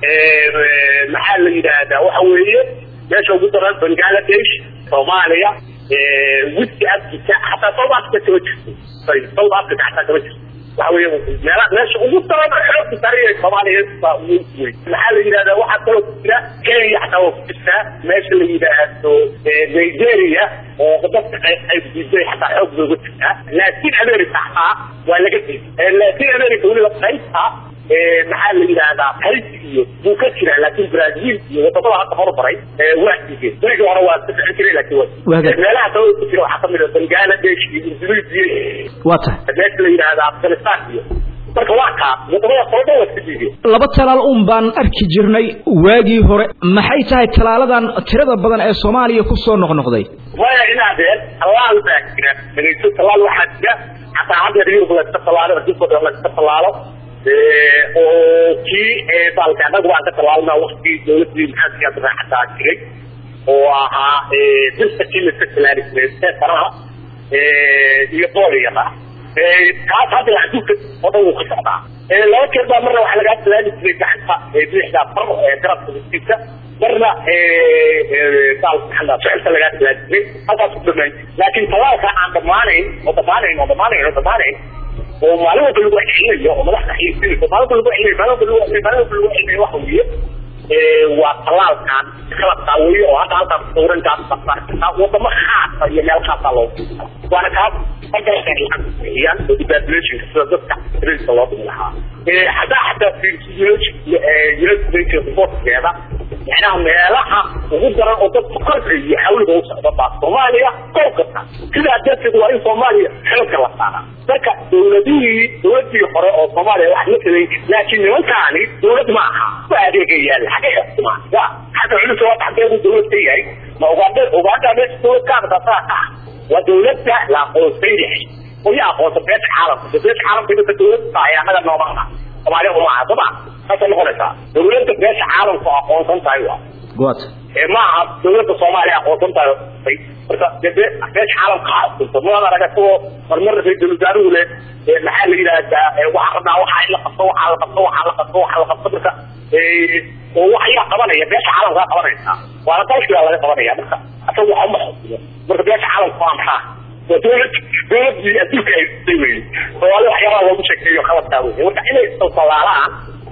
maxaa la yidhaahdaa waxa weeye meesha ugu daran bangladesh soomaaliya west africa xataa south africa kama jirto south africa xataa kama jirto waxa weeye meela meesha ugu daran xoogka sariya soomaaliya baa ugu weyn maxaa la yidhahdaa waxaa kaloo ku jira kenya xataa waa ku jirtaa meesha la yidhaahdo nigeria oo dadka qayb diiday xataa xoog looga jirtaa latin america xataa waa laga diiday latin america weliba qaybta maxaa la yidhahdaa haiti iyo buu ka jiraa laakin brazil iyo wadamada hadda horumaray waa diideen berigii hore waa ka ficin jiray laakin waa meelaha kale ku jira waxaa kamid a bangladesh iyo indonesia waa tahay meesha la yidhahda afghanistan iyo marka waa kaa wadamada kale dhan waa iska diideen laba talaal un baan arki jirnay waagii hore maxay tahay talaaladan tirada badan ee soomaaliya kusoo noqnoqday maya inaadeen tallaal baa jira dhegeyso tallaal waxaa jira xataa haddeer yurub layska tallaalo adduunka dhan layska tallaalo oo kii baalka annagu baan ka tallaalnaa waktigii dawladdii maxaadkii hadda raaxataa jiray oo ahaa dilka kii layska tallaali jiray seefaraha iyo booliyada kaas hadda adduunka oo dhan wuu ka socdaa laba jeer baa marna waxaa lagaa tallaali jiray gacanta bidixda far garabka hoostiisa marna baalka ficilka lagaa tallaali jiray halkaas ku dhamaan laakiin tallaalka aan dhammaanayn oo dhammaanayn oo dhammaanayn oo dhammaanayn oo maalin walba lagu celinayo oo madaxda xiisinayso maalin walba lagu celinayo maalin walba lagu celinayo maalin walba lagu celinayo waxa weeye waa talaalkan kala daaweeyo oo hadda halkaas sawran gaabta wadamo khaasa iyo meel khaasa loo waana kaas bixiyaan oo depopulationka sida dadka rinka loo dhimi lahaa hadaa xataa united reportkeeda macnaha meelaha ugu daran oo dadku korkayo xawliga u socda baa soomaaliya kolkata sidaa darteed waa in soomaaliya xilka la saaraa marka dawladihii dawladii hore oo soomaaliya wax la taday laakiin nimankaani dawlad ma aha ku adeegayaan xagga xukumaan ya xagga culus waa taxdeedu dawlad ka yahay ma ugaadha ugaadha meesha dawlad ka adkataa ka ah waa dawladda la aqoonsan yahay oo ya aqoonsan beesha caalamka beesha caalamka dadka dawladda tahay annaga nooma aha soomaaliya uma aha soma saasay noqonaysaa dawladda beesha caalamku aqoonsan tahay waa good ma aha dawladda soomaaliya aqoonsan tahay marka debe beesha caalamka ha aqoonsan maad aragto marmar ra-iisul wasaaruhu le maxaa la yidhahdaa waxaa rabnaa waxaa in la qabto waxaa la qabto waxaa la qabto waxaa la qabto marka oo waxyaa qabanaya beesha caalamkaa qabanaysaa waana dalkigaa laga qabanaya marka asaga waxa uma xukumo marka beesha caalamka waa maxaa waa dawlad dawladii adduunka ay sitay wey soomaali waxyaabaha loogu sheekeeyo qaladkaa wey marka inay istalaalaan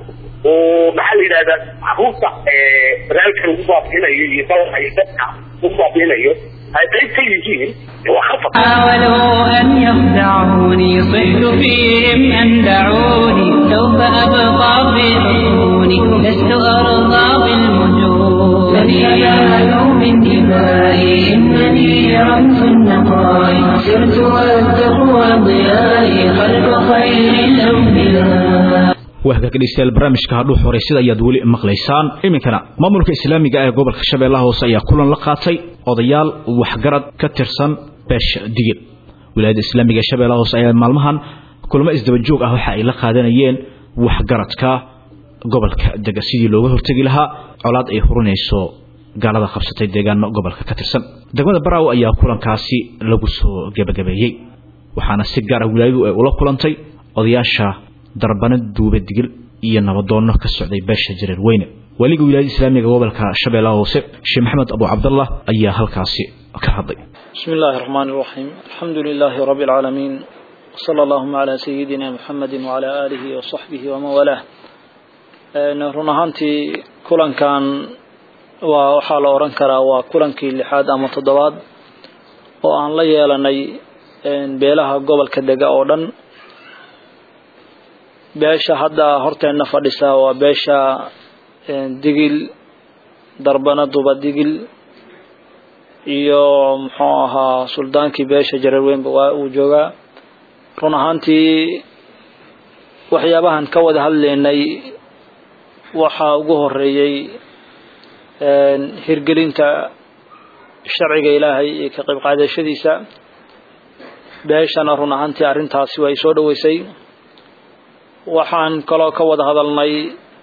oo maxaa la yidhahdaa caruurta barnaamijka lagu baabiinayo iyo dalka iyo dadka lagu baabiinayo ay qayb ka yihiin waa khatar حاولوا أن يخدعوني صحت فيهم أن دعوني سوف أبقى في حصوني لست أرضى بالمجون من ينالوا من دمائي إنني رمز النقاء سرت والتقوى ضيائي خلف خير الأنبياء wahagaag dhegeystayaal barnaamijka hadhuu horeysada ayaad weli maqlaysaan iminkana maamulka islaamiga ee gobolka shabeellaha hoose ayaa kulan la qaatay odayaal waxgarad ka tirsan beesha digil wilaayadda islaamiga ee shabeellaha hoose ayaa maalmahan kulamo isdaba joog ah waxa ay la qaadanayeen waxgaradka gobolka dega sidii looga hortegi lahaa colaad ay hurinayso gaalada qabsatay deegaano gobolka ka tirsan degmada baraaw ayaa kulankaasi lagu soo gebagabeeyey waxaana si gaar ah wilaayadu ay ula kulantay odayaasha darbana duube digil iyo nabadoonno ka socday beesha jareer weyne weliga wilaayada islaamiga gobolka shabeellaha hoose sheekh maxamed abu cabdallah ayaa halkaasi ka hadlay بسم الله الرحمن الرحيم الحمد لله رب العالمين وصلى اللهم على سيدنا محمد وعلى آله وصحبه ومن والاه run ahaantii kulankan waa waxaa la oran karaa waa kulankii lixaad ama toddobaad oo aan la yeelanay beelaha gobolka dega oo dhan beesha hadda horteenna fadhisa waa beesha digil darbana duba digil iyo muxuu ahaa suldaankii beesha jareerweynba waa uu joogaa run ahaantii waxyaabahan ka wada hadlaynay waxaa ugu horeeyey hirgelinta sharciga ilaahay iyo ka qayb qaadashadiisa beeshana run ahaantii arrintaasi way soo dhoweysay waxaan kaloo ka wada hadalnay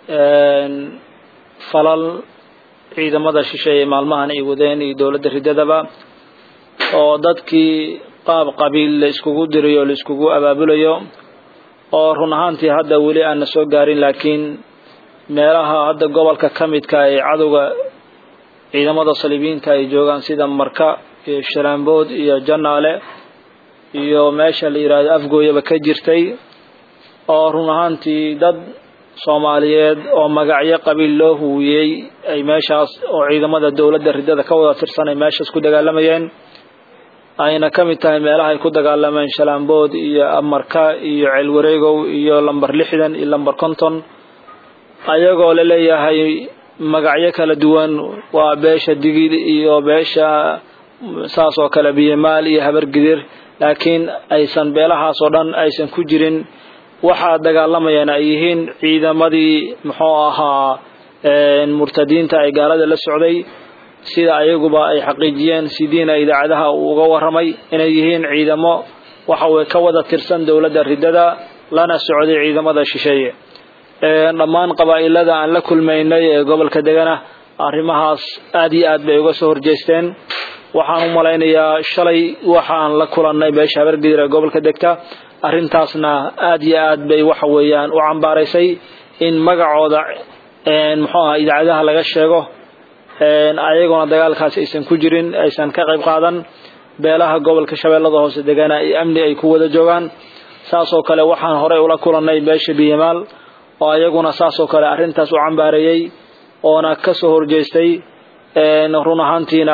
falal ciidamada shisheeye maalmahan ay wadeen iyo dowladda ridadaba oo dadkii qaab qabiil la iskugu dirayo la iskugu abaabulayo oo run ahaantii hadda weli aan na soo gaarin laakiin meelaha hadda gobolka ka midka ee cadowga ciidamada saliibiyiinta ay joogaan sida marka iyo shalaambood iyo janaale iyo meesha la yidhaahdo afgooyaba ka jirtay oo run ahaantii dad soomaaliyeed oo magacyo qabiil loo huwiyey ay meeshaas oo ciidamada dowladda ridada ka wada tirsan ay meeshaas ku dagaalamayeen ayna ka mid tahay meelaha ay ku dagaalameen shalaambood iyo amarka iyo ceelwareegow iyo lamber lixdan iyo lamber konton ayagoo la leeyahay magacyo kala duwan waa beesha digid iyo beesha saas oo kale biyamaal iyo habargidir laakiin aysan beelahaas oo dhan aysan ku jirin waxaa dagaalamayaan ay yihiin ciidamadii muxuu ahaa murtadiinta ay gaalada la socday sida ayaguba ay xaqiijiyeen sidiina idaacadaha uu uga waramay inay yihiin ciidamo waxaweye ka wada tirsan dowladda ridada lana socday ciidamada shisheeye dhammaan qabaa'ilada aan la kulmaynay ee gobolka degana arrimahaas aad iyo aad bay uga soo horjeesteen waxaan u malaynayaa shalay waxaan la kulannay beesha habargidir ee gobolka degta arrintaasna aad iyo aad bay waxa weeyaan u cambaaraysay in magacooda muxuu aha idaacadaha laga sheego ayagoona dagaalkaas aysan ku jirin aysan ka qayb qaadan beelaha gobolka shabeellada hoose degana iyo amni ay ku wada joogaan saasoo kale waxaan horey ula kulannay beesha biyamaal oo ayaguna saasoo kale arrintaas u cambaareeyey oona ka soo horjeestay run ahaantiina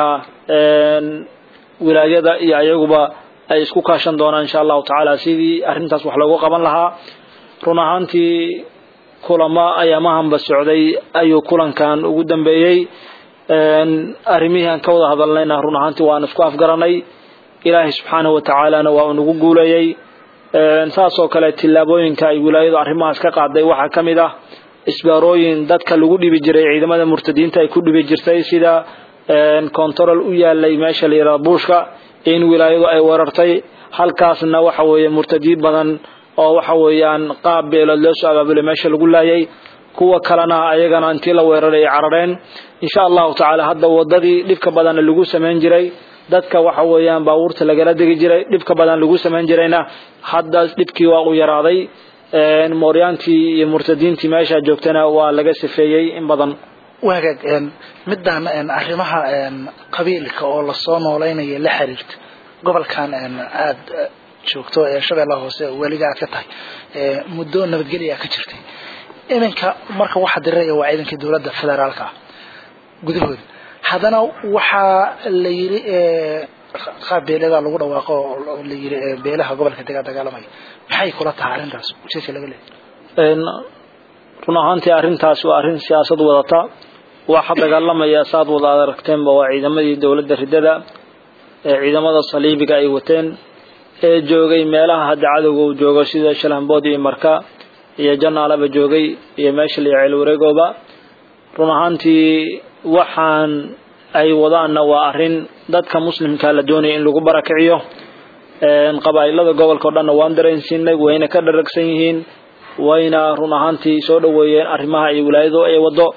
wilaayada iyo ayaguba ay isku kaashan doonaan insha allahu tacaala sidii arrintaas wax loogu qaban lahaa run ahaantii kulamo ayaamahanba socday ayuu kulankan ugu dambeeyey arrimihii aan ka wada hadalnayna run ahaantii waan isku afgaranay ilaahay subxaanahu watacaalana waa unagu guuleeyey saasoo kale tillaabooyinka ay wilaayadu arrimahaas ka qaaday waxaa ka mid ah isbaarooyin dadka lagu dhibi jiray ciidamada murtadiinta ay ku dhibi jirtay sida control u yaalay meesha la yidhahdo buushka in wilaayadu ay weerartay halkaasna waxa weeye murtadiin badan oo waxa weeyaan qaab beelood loo soo abaabulay meesha lagu laayay kuwa kalena ayagana intii la weeraray ay carareen insha allahu tacaala hadda wadadii dhibka badanna lagu samayn jiray dadka waxa weeyaan baabuurta lagala degi jiray dhibka badan lagu samayn jirayna hadda dhibkii waa u yaraaday mooryaantii iyo murtadiintii meesha joogtana waa laga sifeeyey in badan waagaag midaan arrimaha qabiilka oo lasoo nooleynaya la xiriirta gobolkan aada joogto ee shabeellaha hoose weliga aad ka tahay muddo nabadgelya ka jirtay iminka marka waxa diriraya waa ciidankii dowladda federaalka ah gudahooda haddana waxaa la yiri qaab beelada lagu dhawaaqo oo la yiri beelaha gobolka dega dagaalamaya maxay kula tahay arrintaas ujeedka laga leeyahay run ahaantii arrintaas waa arrin siyaasad wadata waxa dagaalamaya saad wada aragteenba waa ciidamadii dowladda ridada ee ciidamada saliibiga ay wateen ee joogay meelaha hadda cadowga uu joogo sida shalambood iyo marka iyo janaalaba joogay iyo meesha la ceel wareegooba run ahaantii waxaan ay wadaanna waa arrin dadka muslimka la doonaya in lagu barakiciyo qabaa'ilada gobolka o dhanna waan dareensiinay wayna ka dharagsan yihiin wayna run ahaantii soo dhoweeyeen arrimaha iyo wilaayadu ay wado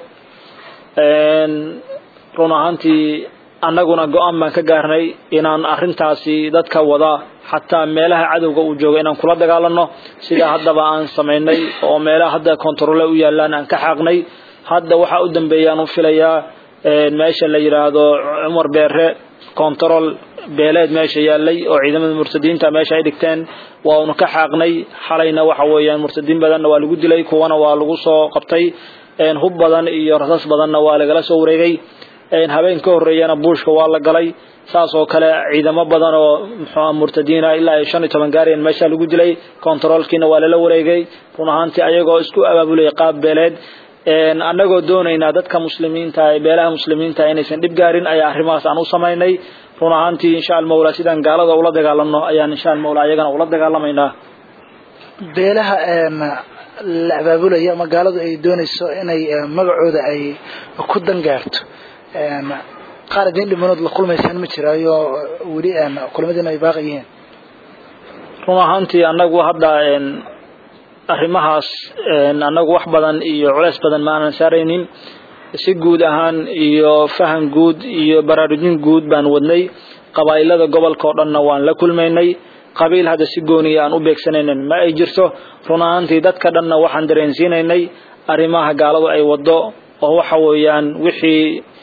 run ahaantii annaguna go-aan baan ka gaarnay inaan arrintaasi dadka wada xataa meelaha cadowga uu joogo inaan kula dagaalano sida haddaba aan samaynay oo meelaha hadda kontaroole u yaalaan aan ka xaaqnay hadda waxaa u dambeeyaan u filayaa meesha la yidhaahdo cumar beere control beeleed meesha yaalay oo ciidamada murtadiinta meesha ay dhigteen waa unu ka xaaqnay xalayna waxa weeyaan murtadiin badanna waa lagu dilay kuwana waa lagu soo qabtay hub badan iyo rasas badanna waa lagala soo wareegay habeen ka horreeyana buushka waa la galay saas oo kale ciidamo badan oo muxuu murtadiina ilaa ay shan iyo toban gaareen meesha lagu dilay controlkiina waa lala wareegay run ahaantii ayagoo isku abaabulay qaab beeleed annagoo doonaynaa dadka muslimiinta ee beelaha muslimiinta inaysan dhib gaarin ayaa arrimahaas aan u samaynay run ahaantii insha almawla sidaan gaalada ula dagaalano ayaan insha almawla ayagana ula dagaalamaynaa beelaha la abaabulaya ama gaaladu ay doonayso inay magacooda ay ku dangaarto qaar idin dhimanood la kulmaysaan ma jiraayo weli kulmadiina ay baaqi yihiin run ahaantii annagu hadda arrimahaas annagu wax badan iyo culeys badan ma aanan saaraynin si guud ahaan iyo faham guud iyo baraarujin guud baan wadnay qabaa'ilada gobolka oo dhanna waan la kulmaynay qabiil hadda si gooniya aan u beegsanaynin ma ay jirto run ahaantii dadka dhanna waxaan dareensiinaynay arrimaha gaaladu ay wado oo waxa weeyaan wixii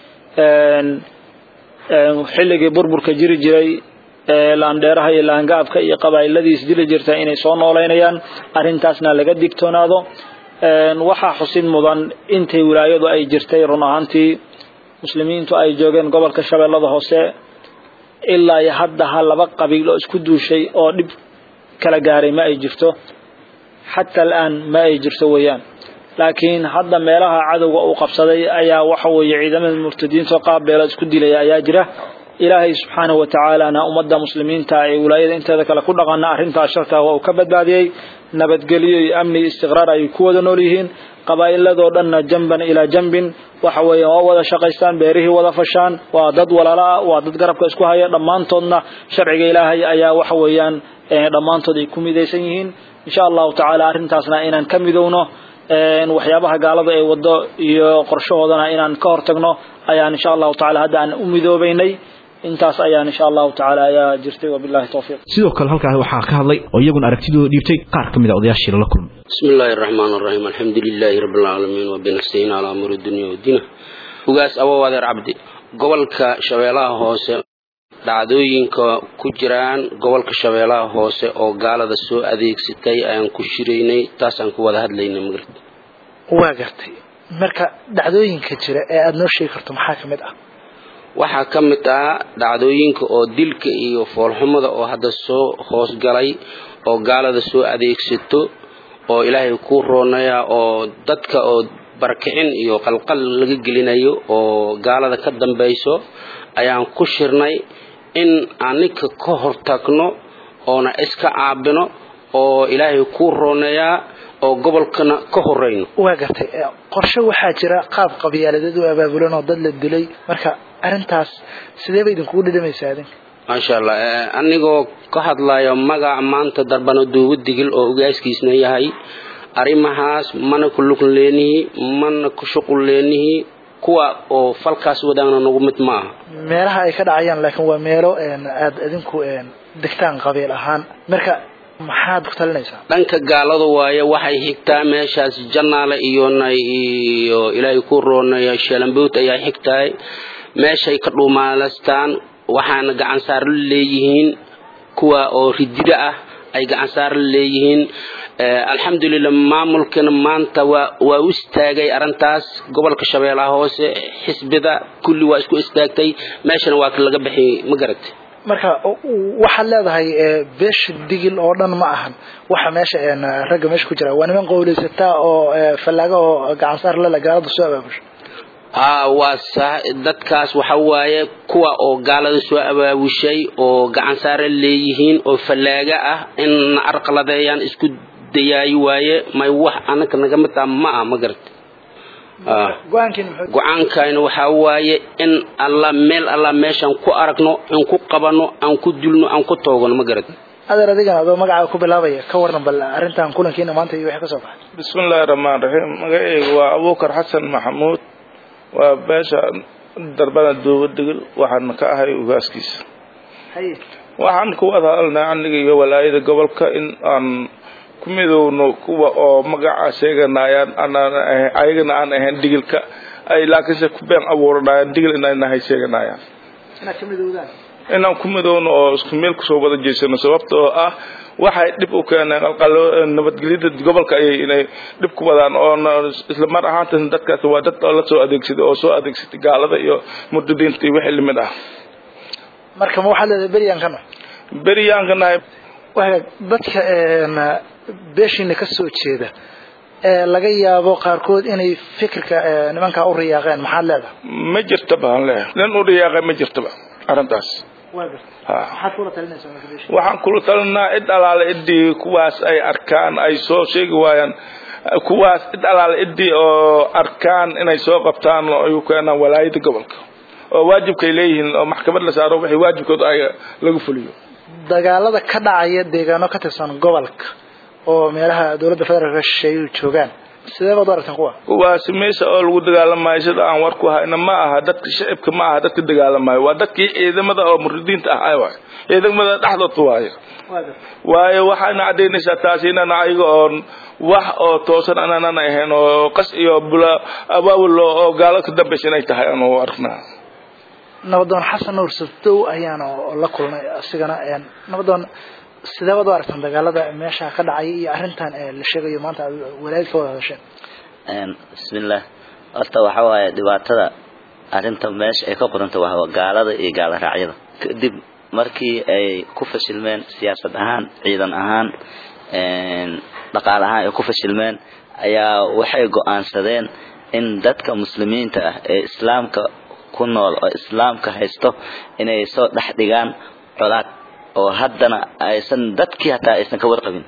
xilligii burburka jiri jiray laandheeraha iyo laangaabka iyo qabaa'iladiis dili jirta inay soo noolaynayaan arrintaasna laga digtoonaado waxaa xusid mudan intay wilaayadu ay jirtay run ahaantii muslimiintu ay joogeen gobolka shabeellada hoose ilaa iyo hadda ha laba qabiil oo isku duushay oo dhib kala gaaray ma ay jirto xataa alaan ma ay jirto weeyaan laakiin hadda meelaha cadowga uu qabsaday ayaa waxa weeye ciidamada murtadiinta qaab beela isku dilaya ayaa jira ilaahay subxaanahu watacaalana ummadda muslimiinta ee wilaayada inteeda kale ku dhaqana arrintaas sharta waa uu ka badbaadiyey nabadgelyo iyo amni iyo istiqraar ay ku wada nool yihiin qabaa'iladoo dhanna jamban ilaa jambin waxa weeye waa wada shaqaystaan beerihii wada fashaan waa dad walaalo ah waa dad garabka isku haya dhammaantoodna sharciga ilaahay ayaa waxa weeyaan dhammaantood ay ku midaysan yihiin insha allahu tacaala arrintaasna inaan ka midowno waxyaabaha gaalada ay wado iyo qorshahoodana inaan ka hortagno ayaan insha allahu tacaala hadda aan u midoobaynay intaas ayaan insha allahu tacaala ayaa jirtay wabillahi tawfiiq sidoo kale halkaas waxaa ka hadlay oo iyaguna aragtidooda dhiibtay qaar ka mid a odayaashii lala kulmay بسم الله الرحمن الرحيم الحمد لله رب العالمين وبنستعين على أمر الدنيا والدين ugaas abo wadeer cabdi gobolka shabeelaha hoose dhacdooyinka ku jiraan gobolka shabeelaha hoose oo gaalada soo adeegsatay ayaan ku shiraynay taasaan ku wada hadlaynay magrib waa gartay marka dhacdooyinka jira ee aada noo sheegi karto maxaa ka mid ah waxaa ka mid ah dhacdooyinka oo dilka iyo foolxumada oo hadda soo hoosgalay oo gaalada soo adeegsato oo ilaahay ku roonaya oo dadka oo barakicin iyo qalqal laga gelinayo oo gaalada ka dambayso ayaan ku shirnay in aninka ka hortagno oona iska caabino oo ilaahay ku rooneeyaa oo gobolkana ka horeyno waa gartay qorshe waxaa jira qaab qabyaaladeed u abaabulan oo dad la dilay marka arrintaas sidee bay idinkugu dhidhamaysaa idinka maasha allah anigoo ka hadlayo magaca maanta darbano duugu digil oo ogaaskiisna yahay arrimahaas mana ku lug leenihi mana ku shuqul leenihi kuwa oo falkaas wadaagna nagu mid ma aha meelaha ay ka dhacayaan laakiin waa meelo aada idinku degtaan qabiil ahaan marka maxaad ku talinaysaa dhanka gaalada waaye waxay xigtaa meeshaas jannaale iyona iyo ilaahay ku roonaya sheelamboot ayaa xigtahay meeshay ka dhuumaalastaan waxaana gacansaar la leeyihiin kuwa oo ridida ah ay gacansaar la leeyihiin alxamdulilah maamulkana maanta waa waa u istaagay arrintaas gobolka shabeellaha hoose xisbida kulli waa isku istaagtay meeshana waa laga bixiyey ma garatay marka waxaad leedahay beesha digil oo dhan ma ahan waxa meesha ragga meesha ku jira waa niman qowleysataa oo fallaaga oo gacansaar lala gaalada soo abaabusha haa waa sa dadkaas waxa waaye kuwa oo gaalada soo abaabushay oo gacansaare leeyihiin oo fallaaga ah in na arqaladeeyaan isku dayaayi waaye may wax anaka naga mid ah ma ah ma garatay go-aankayna waxaa waaye in alla meel alla meeshaan ku aragno aan ku qabano aan ku dulno aan ku toogano ma garat adeer adigan adoo magacaaga ku bilaabaya ka waran bal arrintan kulankiina maanta iyo wixii ka soo baxay bismillahi raxmaan raxiim magacayga waa abuukar xasan maxamuud waa beesha darbada duuba digil waxaana ka ahay ugaaskiisa waxaan ku wada hadalnay aniga iyo walaayada gobolka in aan ku midowno kuwa oo magaca sheeganayaan ayagana aan ahayn digilka ay laakiinse ku been abuuranayaan digil inay nahay sheeganayaan inaad ka midowdaan inaan ku midowno oo isku meel kusoo wada jeysano sababta oo ah waxay dhib u keeneen qalqalo nabadgelyada gobolka ayay inay dhib ku wadaan oo isla mar ahaantaas dadkaas waa dad oo la soo adeegsaday oo soo adeegsatay gaalada iyo murtadiinta iyo wixii limid ah marka ma waxaad leedahay beryaankana beryaankanahay dadka beeshiina ka soo jeeda ee laga yaabo qaarkood inay fikirka nimankaa u riyaaqeen maxaad leedahay ma jirta baan leeyahay nin u riyaaqay ma jirtaba arrintaas waxaan kula talinaa cid alaale ciddii kuwaas ay arkaan ay soo sheegi waayaan kuwaas cid alaale ciddii oo arkaan inay soo qabtaan oo ay u keenaan walaayada gobolka oo waajibkay leeyihiin oo maxkamad la saaro wixii waajibkooda ay lagu fuliyo dagaalada ka dhacaya deegaano ka tirsan gobolka oo meelaha dowladda federaalka shisheeyuhu joogaan sidee baad u aragtaan kuwa kuwaasi meesha oo lagu dagaalamayo sida aan war ku hayna ma aha dadka shacibka ma aha dadka dagaalamayo waa dadkii ciidamada oo muridiinta ah ay waay ciidamada dhexdooda waayo waayo waxayna caddaynaysaa taasi inaan ayaga oon wax oo toosan anaanan ahayn oo qas iyo bula abaabul oo gaalo ka dambaysa inay tahay aanu arknaa nabadoon xasan nuur sabdow ayaana la kulnay asigana nabadoon sidee baad u aragtaan dagaalada meesha ka dhacaya iyo arrintan la sheegayo maanta aad walaayad ka wada hadasheen bismillah horta waxa waaye dhibaatada arrinta meesha ay ka qoranta waa gaalada iyo gaala raacyada kadib markii ay ku fashilmeen siyaasad ahaan ciidan ahaan dhaqaale ahaan ay ku fashilmeen ayaa waxay go-aansadeen in dadka muslimiinta ah ee islaamka ku nool oo islaamka haysto inay soo dhex dhigaan colaad oo haddana aysan dadkii hataa aysan ka warqabin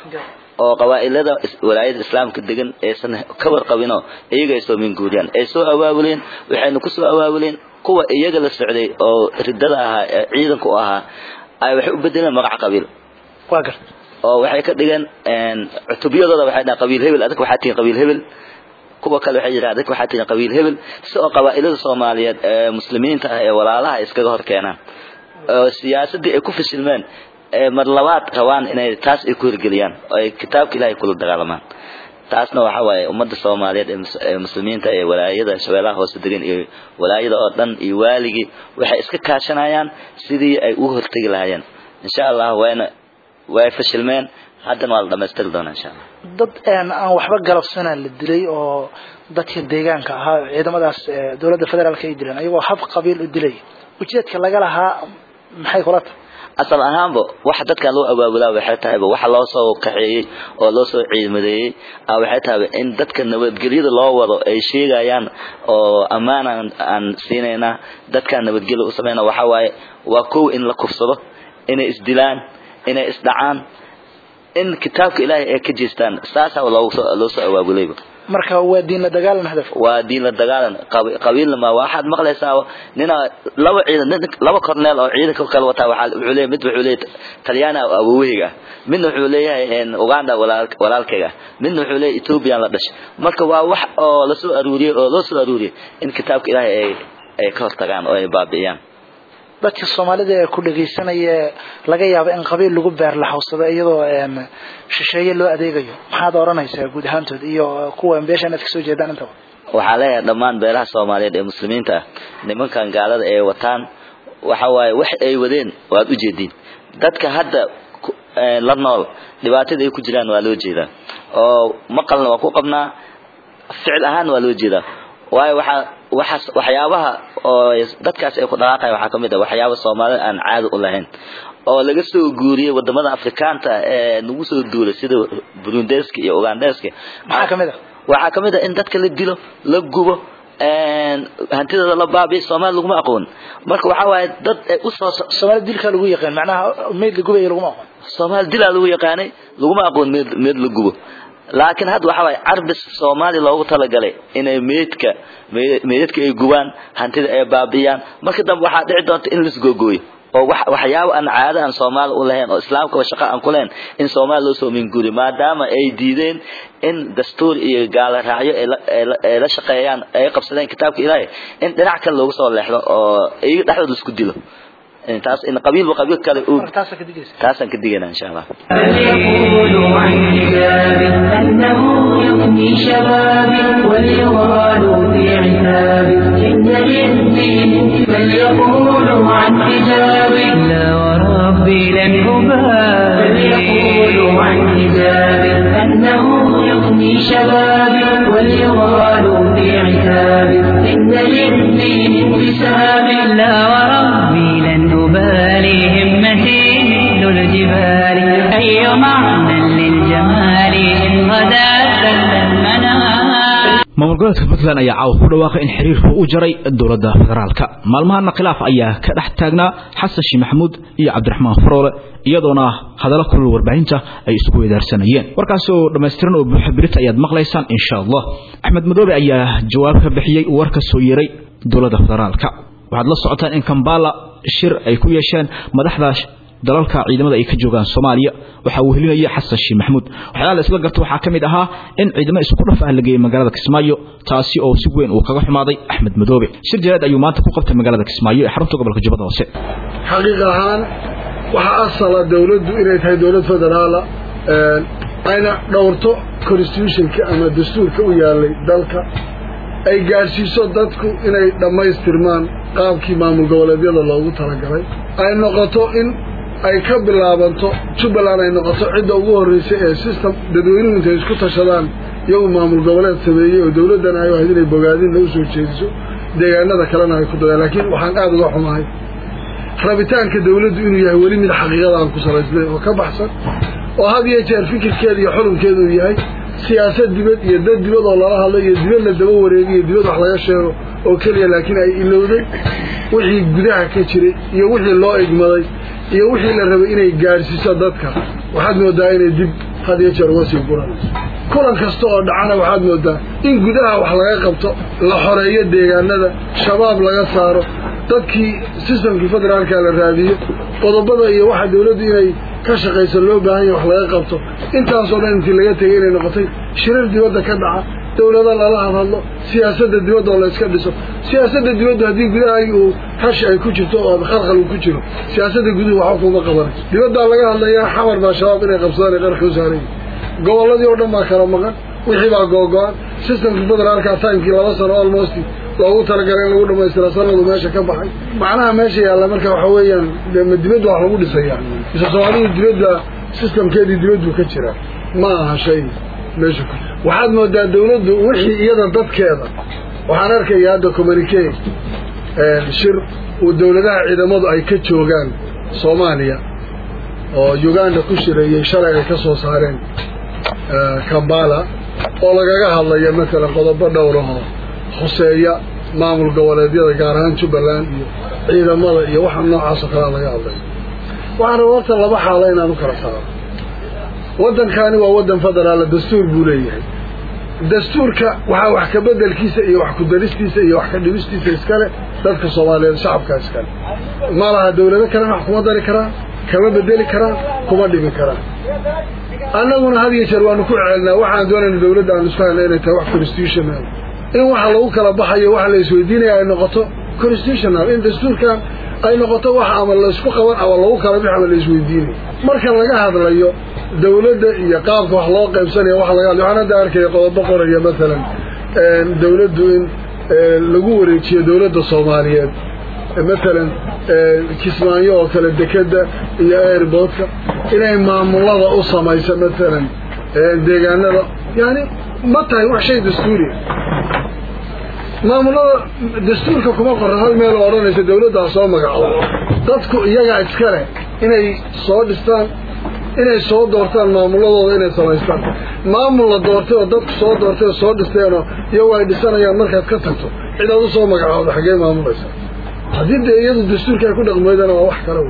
oo qabaa'ilada walaayada islaamka degan aysan ka warqabinoo iyaga ay soo minguuriyaan ay soo awaabuleen waxayna ku soo awaabuleen kuwa iyaga la socday oo ridada ahaa ee ciidanka u ahaa ay waxay u bedeleen magac qabiil waa garta oo waxay ka dhigeen cutubyadooda waxay dhahaan qabiil hebel adag waxaa tihiin qabiil hebel kuwa kale waxay yidhahdeen dadka waxaa tihiin qabiil hebel si oo qabaa'ilada soomaaliyeed ee muslimiinta ah ee walaalaha iskaga hor keenaan oo siyaasadii ay ku fashilmeen mar labaad rabaan inay taas ay ku hirgeliyaan oo ay kitaabka ilaahay kula dagaalamaan taasna waxa waaye ummadda soomaaliyeed ee muslimiinta ee walaayada shabeellaha hoose degan iyo walaayada oo dhan iyo waaligii waxay iska kaashanayaan sidii ay ugu hortegi lahaayeen insha allah wayna way fashilmeen haddana waa la dhamaystiri doonaa insha allah dad aan waxba galabsana la dilay oo dadka deegaanka ahaa ciidamadaas dowladda federaalka ay dileen ayagoo hab qabiil u dilay ujeedka laga lahaa maxay kula tahay asal ahaanba waxa dadkan loo abaabulaa waxay tahayba waxa loo soo kaxeeyey oo loo soo ciidamadeeyey waxay tahayba in dadka nabadgelyada loo wado ay sheegayaan oo ammaan aan siinaynaa dadkaan nabadgelya u samayna waxa waaye waa kow in la kufsado inay isdilaan inay isdhacaan in kitaabka ilaahay ay ka jeestaan saasaa loo soo abaabulayba marka waa diin la dagaalan hadaf waa diin la dagaalan qabiilna ma waxaad maqlaysaa nina laba ciidan laba korneel oo ciidanka kala wataa waxaa wuxuu leeyahay mid wuxuu leeyahay talyaani awowahayga midna wuxuu leeyahay uganda walaalkayga midna wuxuu leeyahay ethoobiyan la dhashay marka waa wax oo la soo aruuriyey oo loo soo aruuriyey in kitaabka ilaahay ay ay ka hortagaan oo ay baabi'iyaan dadka soomaalida ee ku dhagaysanaya laga yaabo in qabiil lagu beer la hawsado iyadoo shisheeye loo adeegayo maxaad odhanaysaa guud ahaantood iyo kuwa beeshan aad kasoo jeedaan intaba waxaa leeyahay dhammaan beelaha soomaaliyeed ee muslimiinta ah nimankan gaalada ee wataan waxa waaye wax ay wadeen waad ujeediin dadka hadda la nool dhibaatada ay ku jiraan waa loo jeedaa oo maqalna waa ku qabnaa ficil ahaan waa loo jeedaa waayo waxaa waxaas waxyaabaha oo dadkaas ay ku dhaqaaqaya waxaa kamid ah waxyaaba soomaalida aan caadi u lahayn oo laga soo guuriyey wadamada afrikaanta ee nagu soo duulay sida burundeska iyo ugandeska maxaa kamid ah waxaa kamid ah in dadka la dilo la gubo hantidooda la baabiyo soomaali laguma aqoon marka waxaa waaye dad usoo soomaali dilkaa lagu yaqaan macnaha meyd la gubaya laguma aqoon soomaali dilaa lagu yaqaanay laguma aqoon meed meed la gubo laakiin hadda waxaa waaye carbis soomaali loogu talagalay inay meydka meydadka ay gubaan hantida ay baabi'iyaan marka dambe waxaa dhici doonta in laisgoogooyo oo waxyaaba aan caado aan soomaali u lahayn oo islaamkaba shaqo aan ku lahayn in soomaali loo soo minguuriyo maadaama ay diideen in dastuur iyo gaala raacyo ay la shaqeeyaan ay qabsadeen kitaabka ilaahay in dhinac kale loogu soo leexdo oo iyaga dhexdooda isku dilo taas in qabiilba qabiil kale uu taasaan ka digayna insha allah يقول عن حجابي أنه يفني شبابي وليغال في عتابي إن للدين بل يقول عن حجابي لا وربي لن أبالي يقول عن حجابي أنه يفني شبابي وليغال في عتابي إن للدين انتسابي لا وربي لن أبالي همتي مثل الجبال أي معنى للجمال إن غدا سل المنام maamul goboleedka puntland ayaa caawa ku dhawaaqay in xiriirku u jaray dowladda federaalka maalmahana khilaaf ayaa ka dhex taagnaa xasan sheekh maxamuud iyo cabdiraxmaan faroole iyadoona hadallo kulul warbaahinta ay isku weedaarsanayeen warkaas oo dhammaystiran oo buuxa birita ayaad maqlaysaan insha allah axmed madoobe ayaa jawaab ka bixiyey war ka soo yeeray dowladda federaalka waxaad la socotaan in kambala shir ay ku yeesheen madaxda dalalka ciidamada ay ka joogaan Soomaaliya waxa uu helinaya Xasan Sheekh Maxamuud waxyaalaha la isla garto waxa kamid ahaa in ciidamo isku dhaf ah la geeyay magaalada Kismaayo taasi oo si weyn uu kaga xumaaday Axmed Madoobe shir jaraad ayuu maanta ku qabtay magaalada Kismaayo ee xarunta gobolka Jubbada Hoose xaqiiq ahaan waxa asala dawladdu inay tahay dawlad federaala ayna dhowrto constitutionka ama dastuurka u yaalay dalka ay gaadhsiiso dadku inay dhammaystirmaan qaabkii maamul goboleedyada loogu talagalay ay noqoto in ay ka bilaabanto jubbaland ay noqoto cidda ugu horreysay ee system dadweynuhu intay isku tashadaan iyagu maamul goboleed sameeyey oo dawladdan ay ahayd inay bogaadinna u soo jeediso deegaanada kalena ay ku dadaan laakiin waxaan aada uga xumahay rabitaanka dawladdu inuu yahay weli mid xaqiiqada aan ku salaysnayn oo ka baxsan oo had iyo jeer fikirkeeda iyo xulunkeeda uu yahay siyaasad dibad iyo dad dibad oo lala hadlo iyo dibad la daba wareegiyo dibad wax laga sheego oo keliya laakiin ay ilowday wixii gudaha ka jiray iyo wixii loo igmaday iyo wixii la rabay inay gaadhsiiso dadka waxaad moodaa inay dib had iyo jeer uga sii guranayso kulan kasta oo dhacana waxaad moodaa in gudaha wax laga qabto la xoreeyo deegaanada shabaab laga saaro dadkii sistamkii federaalka la raadiyo qodobada iyo waxa dawladdu inay ka shaqayso loo baahan yahay wax laga qabto intaasoo dhan intii laga tegay inay noqotay shirar dibadda ka dhaca dawlada lala hadhadlo siyaasadda dibadda oo la iska dhiso siyaasadda dibaddu haddii gudaha uu hash ay ku jirto oo khalkhal uu ku jiro siyaasadda guduhu waxba kuma qabanayso dibaddaa laga hadlayaa xamar baa shabaab inay qabsadaan ay qarka u saarayyi gobolladii oo dhan baa kala maqan wixii baa googo-an systemkii federaalka timekii laba sano almost loogu talagalay in lagu dhamaystira sanadu meesha ka baxay macnaha meesha yaalla marka waxa weeyaan ma dibadda wax lagu dhisayaa mise soomaalidu dibadda systemkeedii dibaddu ka jira ma aha shay meesha ku waxaad moodaa dawladdu wixii iyada dadkeeda waxaan arkaya hadda communique shir uu dawladaha ciidamadu ay ka joogaan soomaaliya oo uganda ku shireeyey shalay ay ka soo saareen kambala oo lagaga hadlaya matalan qodobo dhowrahoo khuseeya maamul goboleedyada gaar ahaan jubbaland iyo ciidamada iyo waxa noocaasoo kalea laga hadlaya waxaan raba horta laba xaalo inaan u kala saaro waddankani waa waddan federaala dastuur buu leeyahay dastuurka waxaa wax ka bedelkiisa iyo wax ku daristiisa iyo wax ka dhibistiisa iskale dadka soomaaliyeed shacabka iskale ma laha dawlado kalena wax kuma dari karaan kama bedeli karaan kuma dhibi karaan annaguna had iyo jeer waanu ku ceelnaa waxaan doonayna dawladda aan isku hayna inay tahay wax constitutional in waxa lagu kala baxayo waxa la isweydiinaya ay noqoto constitutional in dastuurkan ay noqoto wax ama laysku qaban ama lagu kala bix ama la isweydiinayo marka laga hadlayo dawladda iyo qaabka wax loo qaybsanayo waxa laga hadlayo waxaan hadda arkaya qodobo qoraya masalan dawladdu in lagu wareejiyo dawladda soomaaliyeed matalan kismaayo oo kale dekeda iyo airboodka inay maamulada u samayso matalan deegaanada yani ma tahay wax shay dastuuriya maamulada dastuurka kuma qoran hal meel oo odhanaysa dawladdaa soo magacdo dadku iyagaa iska leh inay soo dhistaan inay soo doortaan maamuladooda inay samaystaan maamul la doortay oo dadku soo doortay oo soo dhisteenoo iyagu ay dhisanayaan markaad ka tagto cid aad u soo magacooda xaggee maamulaysa haddii dee iyadu dastuurka ay ku dhaqmeydana waa wax kale wey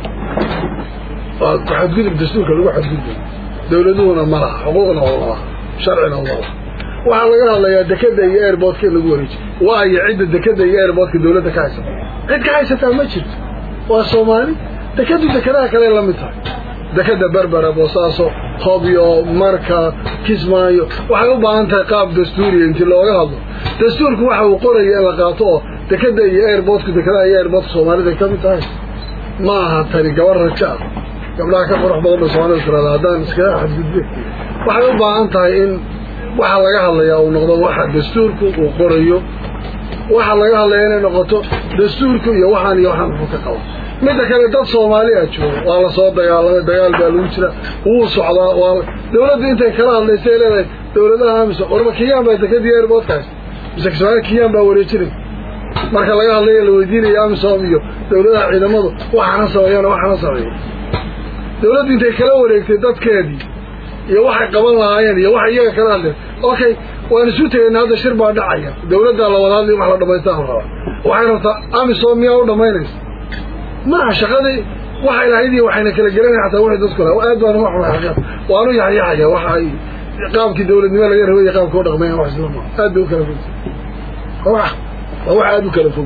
waa xadgudub dastuurka lagu xadgudbay dawladuhuna ma laha xuquuqna oo laha sharcina uma laha waxaa laga hadlayaa dekeda iyo airboodka in lagu wareejiyo waayo cidda dekeda iyo airboodka dawladda ka haysata cid ka haysataa ma jirto waa soomaali dekedu dekedaha kale la mid tahay dekeda berbera boosaaso hobyo marka kismaayo waxay u baahan tahay qaab dastuuriya intii looga hadlo dastuurku waxa uu qoraya in la qaato oo dekeda iyo airboodka dekedaha iyo airboodka soomaalida ay ka mid tahay ma aha tani gabar raja ah gabdhaha ka qurux badan ba soomaalida tirada haddaan iskaga xadgudbe waxay u baahan tahay in waxaa laga hadlayaa uu noqdo waxa dastuurku uu qorayo waxaa laga hadlaya inay noqoto dastuurku iyo waxaan iyo waxaan wuxuu ka qabo midda kale dad soomaali a jooga waa lasoo dagaalamay dagaal baa lagu jira wuu socdaa waa dawladdu intay kala hadlaysay leedahay dawladaha amisom warba kiyaan baa dekadii airboodka haysta mise kismaayo kiyaan baa wareejinay marka laga hadlaya la weydiinaya amisom iyo dawladaha ciidamadu waxaana sameeyana waxaana sameeya dawladdu intay kala wareegtay dadkeedii iyo waxay qaban lahaayeen iyo waxay iyaga kala hadleen okay waan isu tegayna hadda shir baa dhacaya dawladdaa la wada hadlay wax la dhamaystaan rabaa waxay rabtaa amisom miyaa u dhamaynaysa maaha shaqadii waxay lahayd iyo waxayna kala gelanaya xataa wixii dadku lahaa aad baan uma xumay waanu yaxyaxaya waxa ay qaabkii dawladnimo laga rabay iyo qaabka u dhaqmayan wax isla maa aad bay u kala fog waa wax aad u kala fog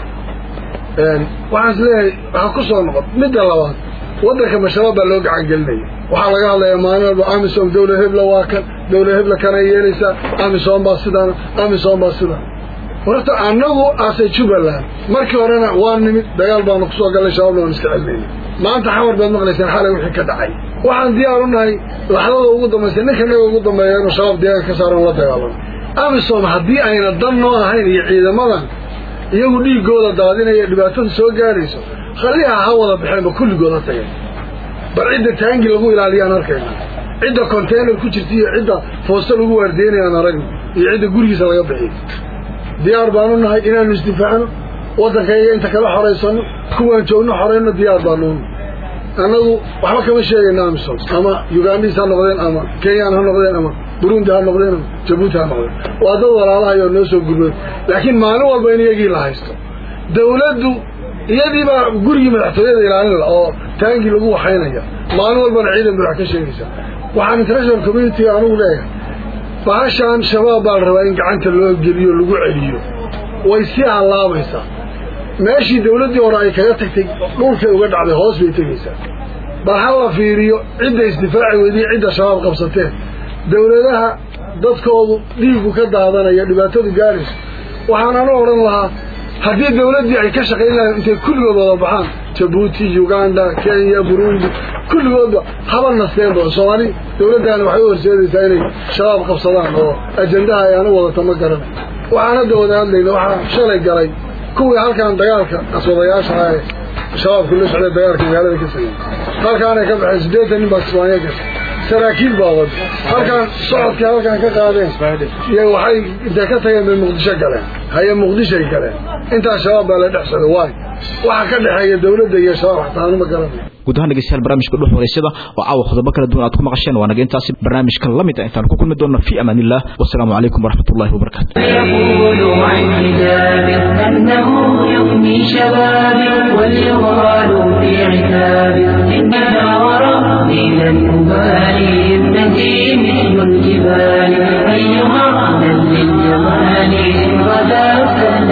waxaan is leeyahay waxaa ku soo noqon midda labaad waddanka mashabaab baa loo gacan gelinaya waxaa laga hadlayaa maalin walba amisom dawlad hebla waa kan dawlad hebla kanay yeelaysaa amisom baa sidaana amisom baa sidaan horta annagu aase jubbaland markii horena waa nimid dagaal baanu kusoo gallay shabaabna waan iska celinayna maanta xamar baad maqlaysaan xalay wixii ka dhacay waxaan diyaar u nahay laxdada ugu dambaysa ninka naga ugu dambeeya inuu shabaab deegaanka ka saaran la dagaalamo amisom haddii ayna dan noo ahayn iyo ciidamadan iyagu dhiigooda daadinaya dhibaatada soo gaadhayso khaliha ha wada baxeenba kulligooda tageen bal cidda taangi lagu ilaaliyaan arkayna cidda containar ku jirta iyo cidda foosto lagu waardeynayaan aragna iyo cidda gurigiisa laga bixiyo diyaar baanu nahay inaanu isdifaacno waddankayga inta kala xoraysano kuwaan joogno xorayno diyaar baanu annagu waxba kama sheegayno amisom ama ugandis ha noqdeen ama kenyaan ha noqdeen ama burundi ha noqdeen ama jabuuti ha noqdeen waa dad walaalahayo noo soo gurmay laakiin maalin walba in iyagii la haysto dawladdu iyadiibaa gurigii madaxtooyada ilaalin la oo taangii lagu waxaynaya maalin walbana ciidan budax ka sheegaysa waxaan international communitiga anugu leeyahay bahashaan shabaab baa la rabaa in gacanta loo geliyo lagu celiyo way sii hallaabaysaa meeshii dawladdii hore ay kaga tagtay dhulkay uga dhacday hoos bay tegaysaa bal ha la fiiriyo cidda isdifaaci weydiye cidda shabaab qabsateen dawladaha dadkoodu dhiigu ka daadanaya dhibaatadu gaadhayso waxaan anu odhan lahaa haddii dawladdii ay ka shaqayn lahayn intay kulligood wada baxaan jabuuti uganda kenya burundi kulligoodba haba nasteenba soomaali dawladdaani waxay u horseedaysaa inay shabaab qabsadaan oo ajendaha ay anu wadata ma garanay waxaan hadda wada hadlayna waxaa shalay galay kuwii halkan dagaalka qaswadayaasha ah ee shabaabku la socday dagaalka magaalada ka sameeyey halkaanay ka baxeen siddeetan nin baa kismaanya gashay saraakiil baa wada halkaan socodkii halkaan ka qaadeen iyo waxay intay ka tageen bay muqdisho galeen haye muqdishoay galeen intaas shabaab baa la dhex socday waay waxa ka dhexeeya dawladda iyo shabaab xataa anuma garanayo guud ahaan dhegeystayaal barnaamijka dhuux wareysada oo caawa qodobo kala duwan aad ku maqasheen waa naga intaasi barnaamijkan la mid ah intaan ku kulmi doonno fi amaan illah wasalaamu calaykum waraxmatullahi wabarakaatu يقول عن حجاب أنه يغني شبابي واليغال في عتاب إنها وربي لن أبالي ابنتي مثل الجبال أيها من للجمال إن غدا سهل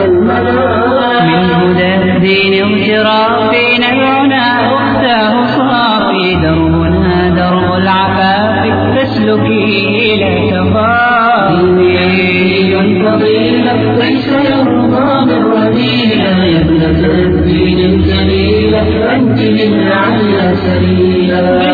المنام من هدى الدين اغترافنا العنا أختاه صافي دربنا درب العفاف فاسلكيه لا تخافي فضيلة ليس يرضى بالرذيلة يا ابنة الدين الجليلة أنت للعلى سبيلا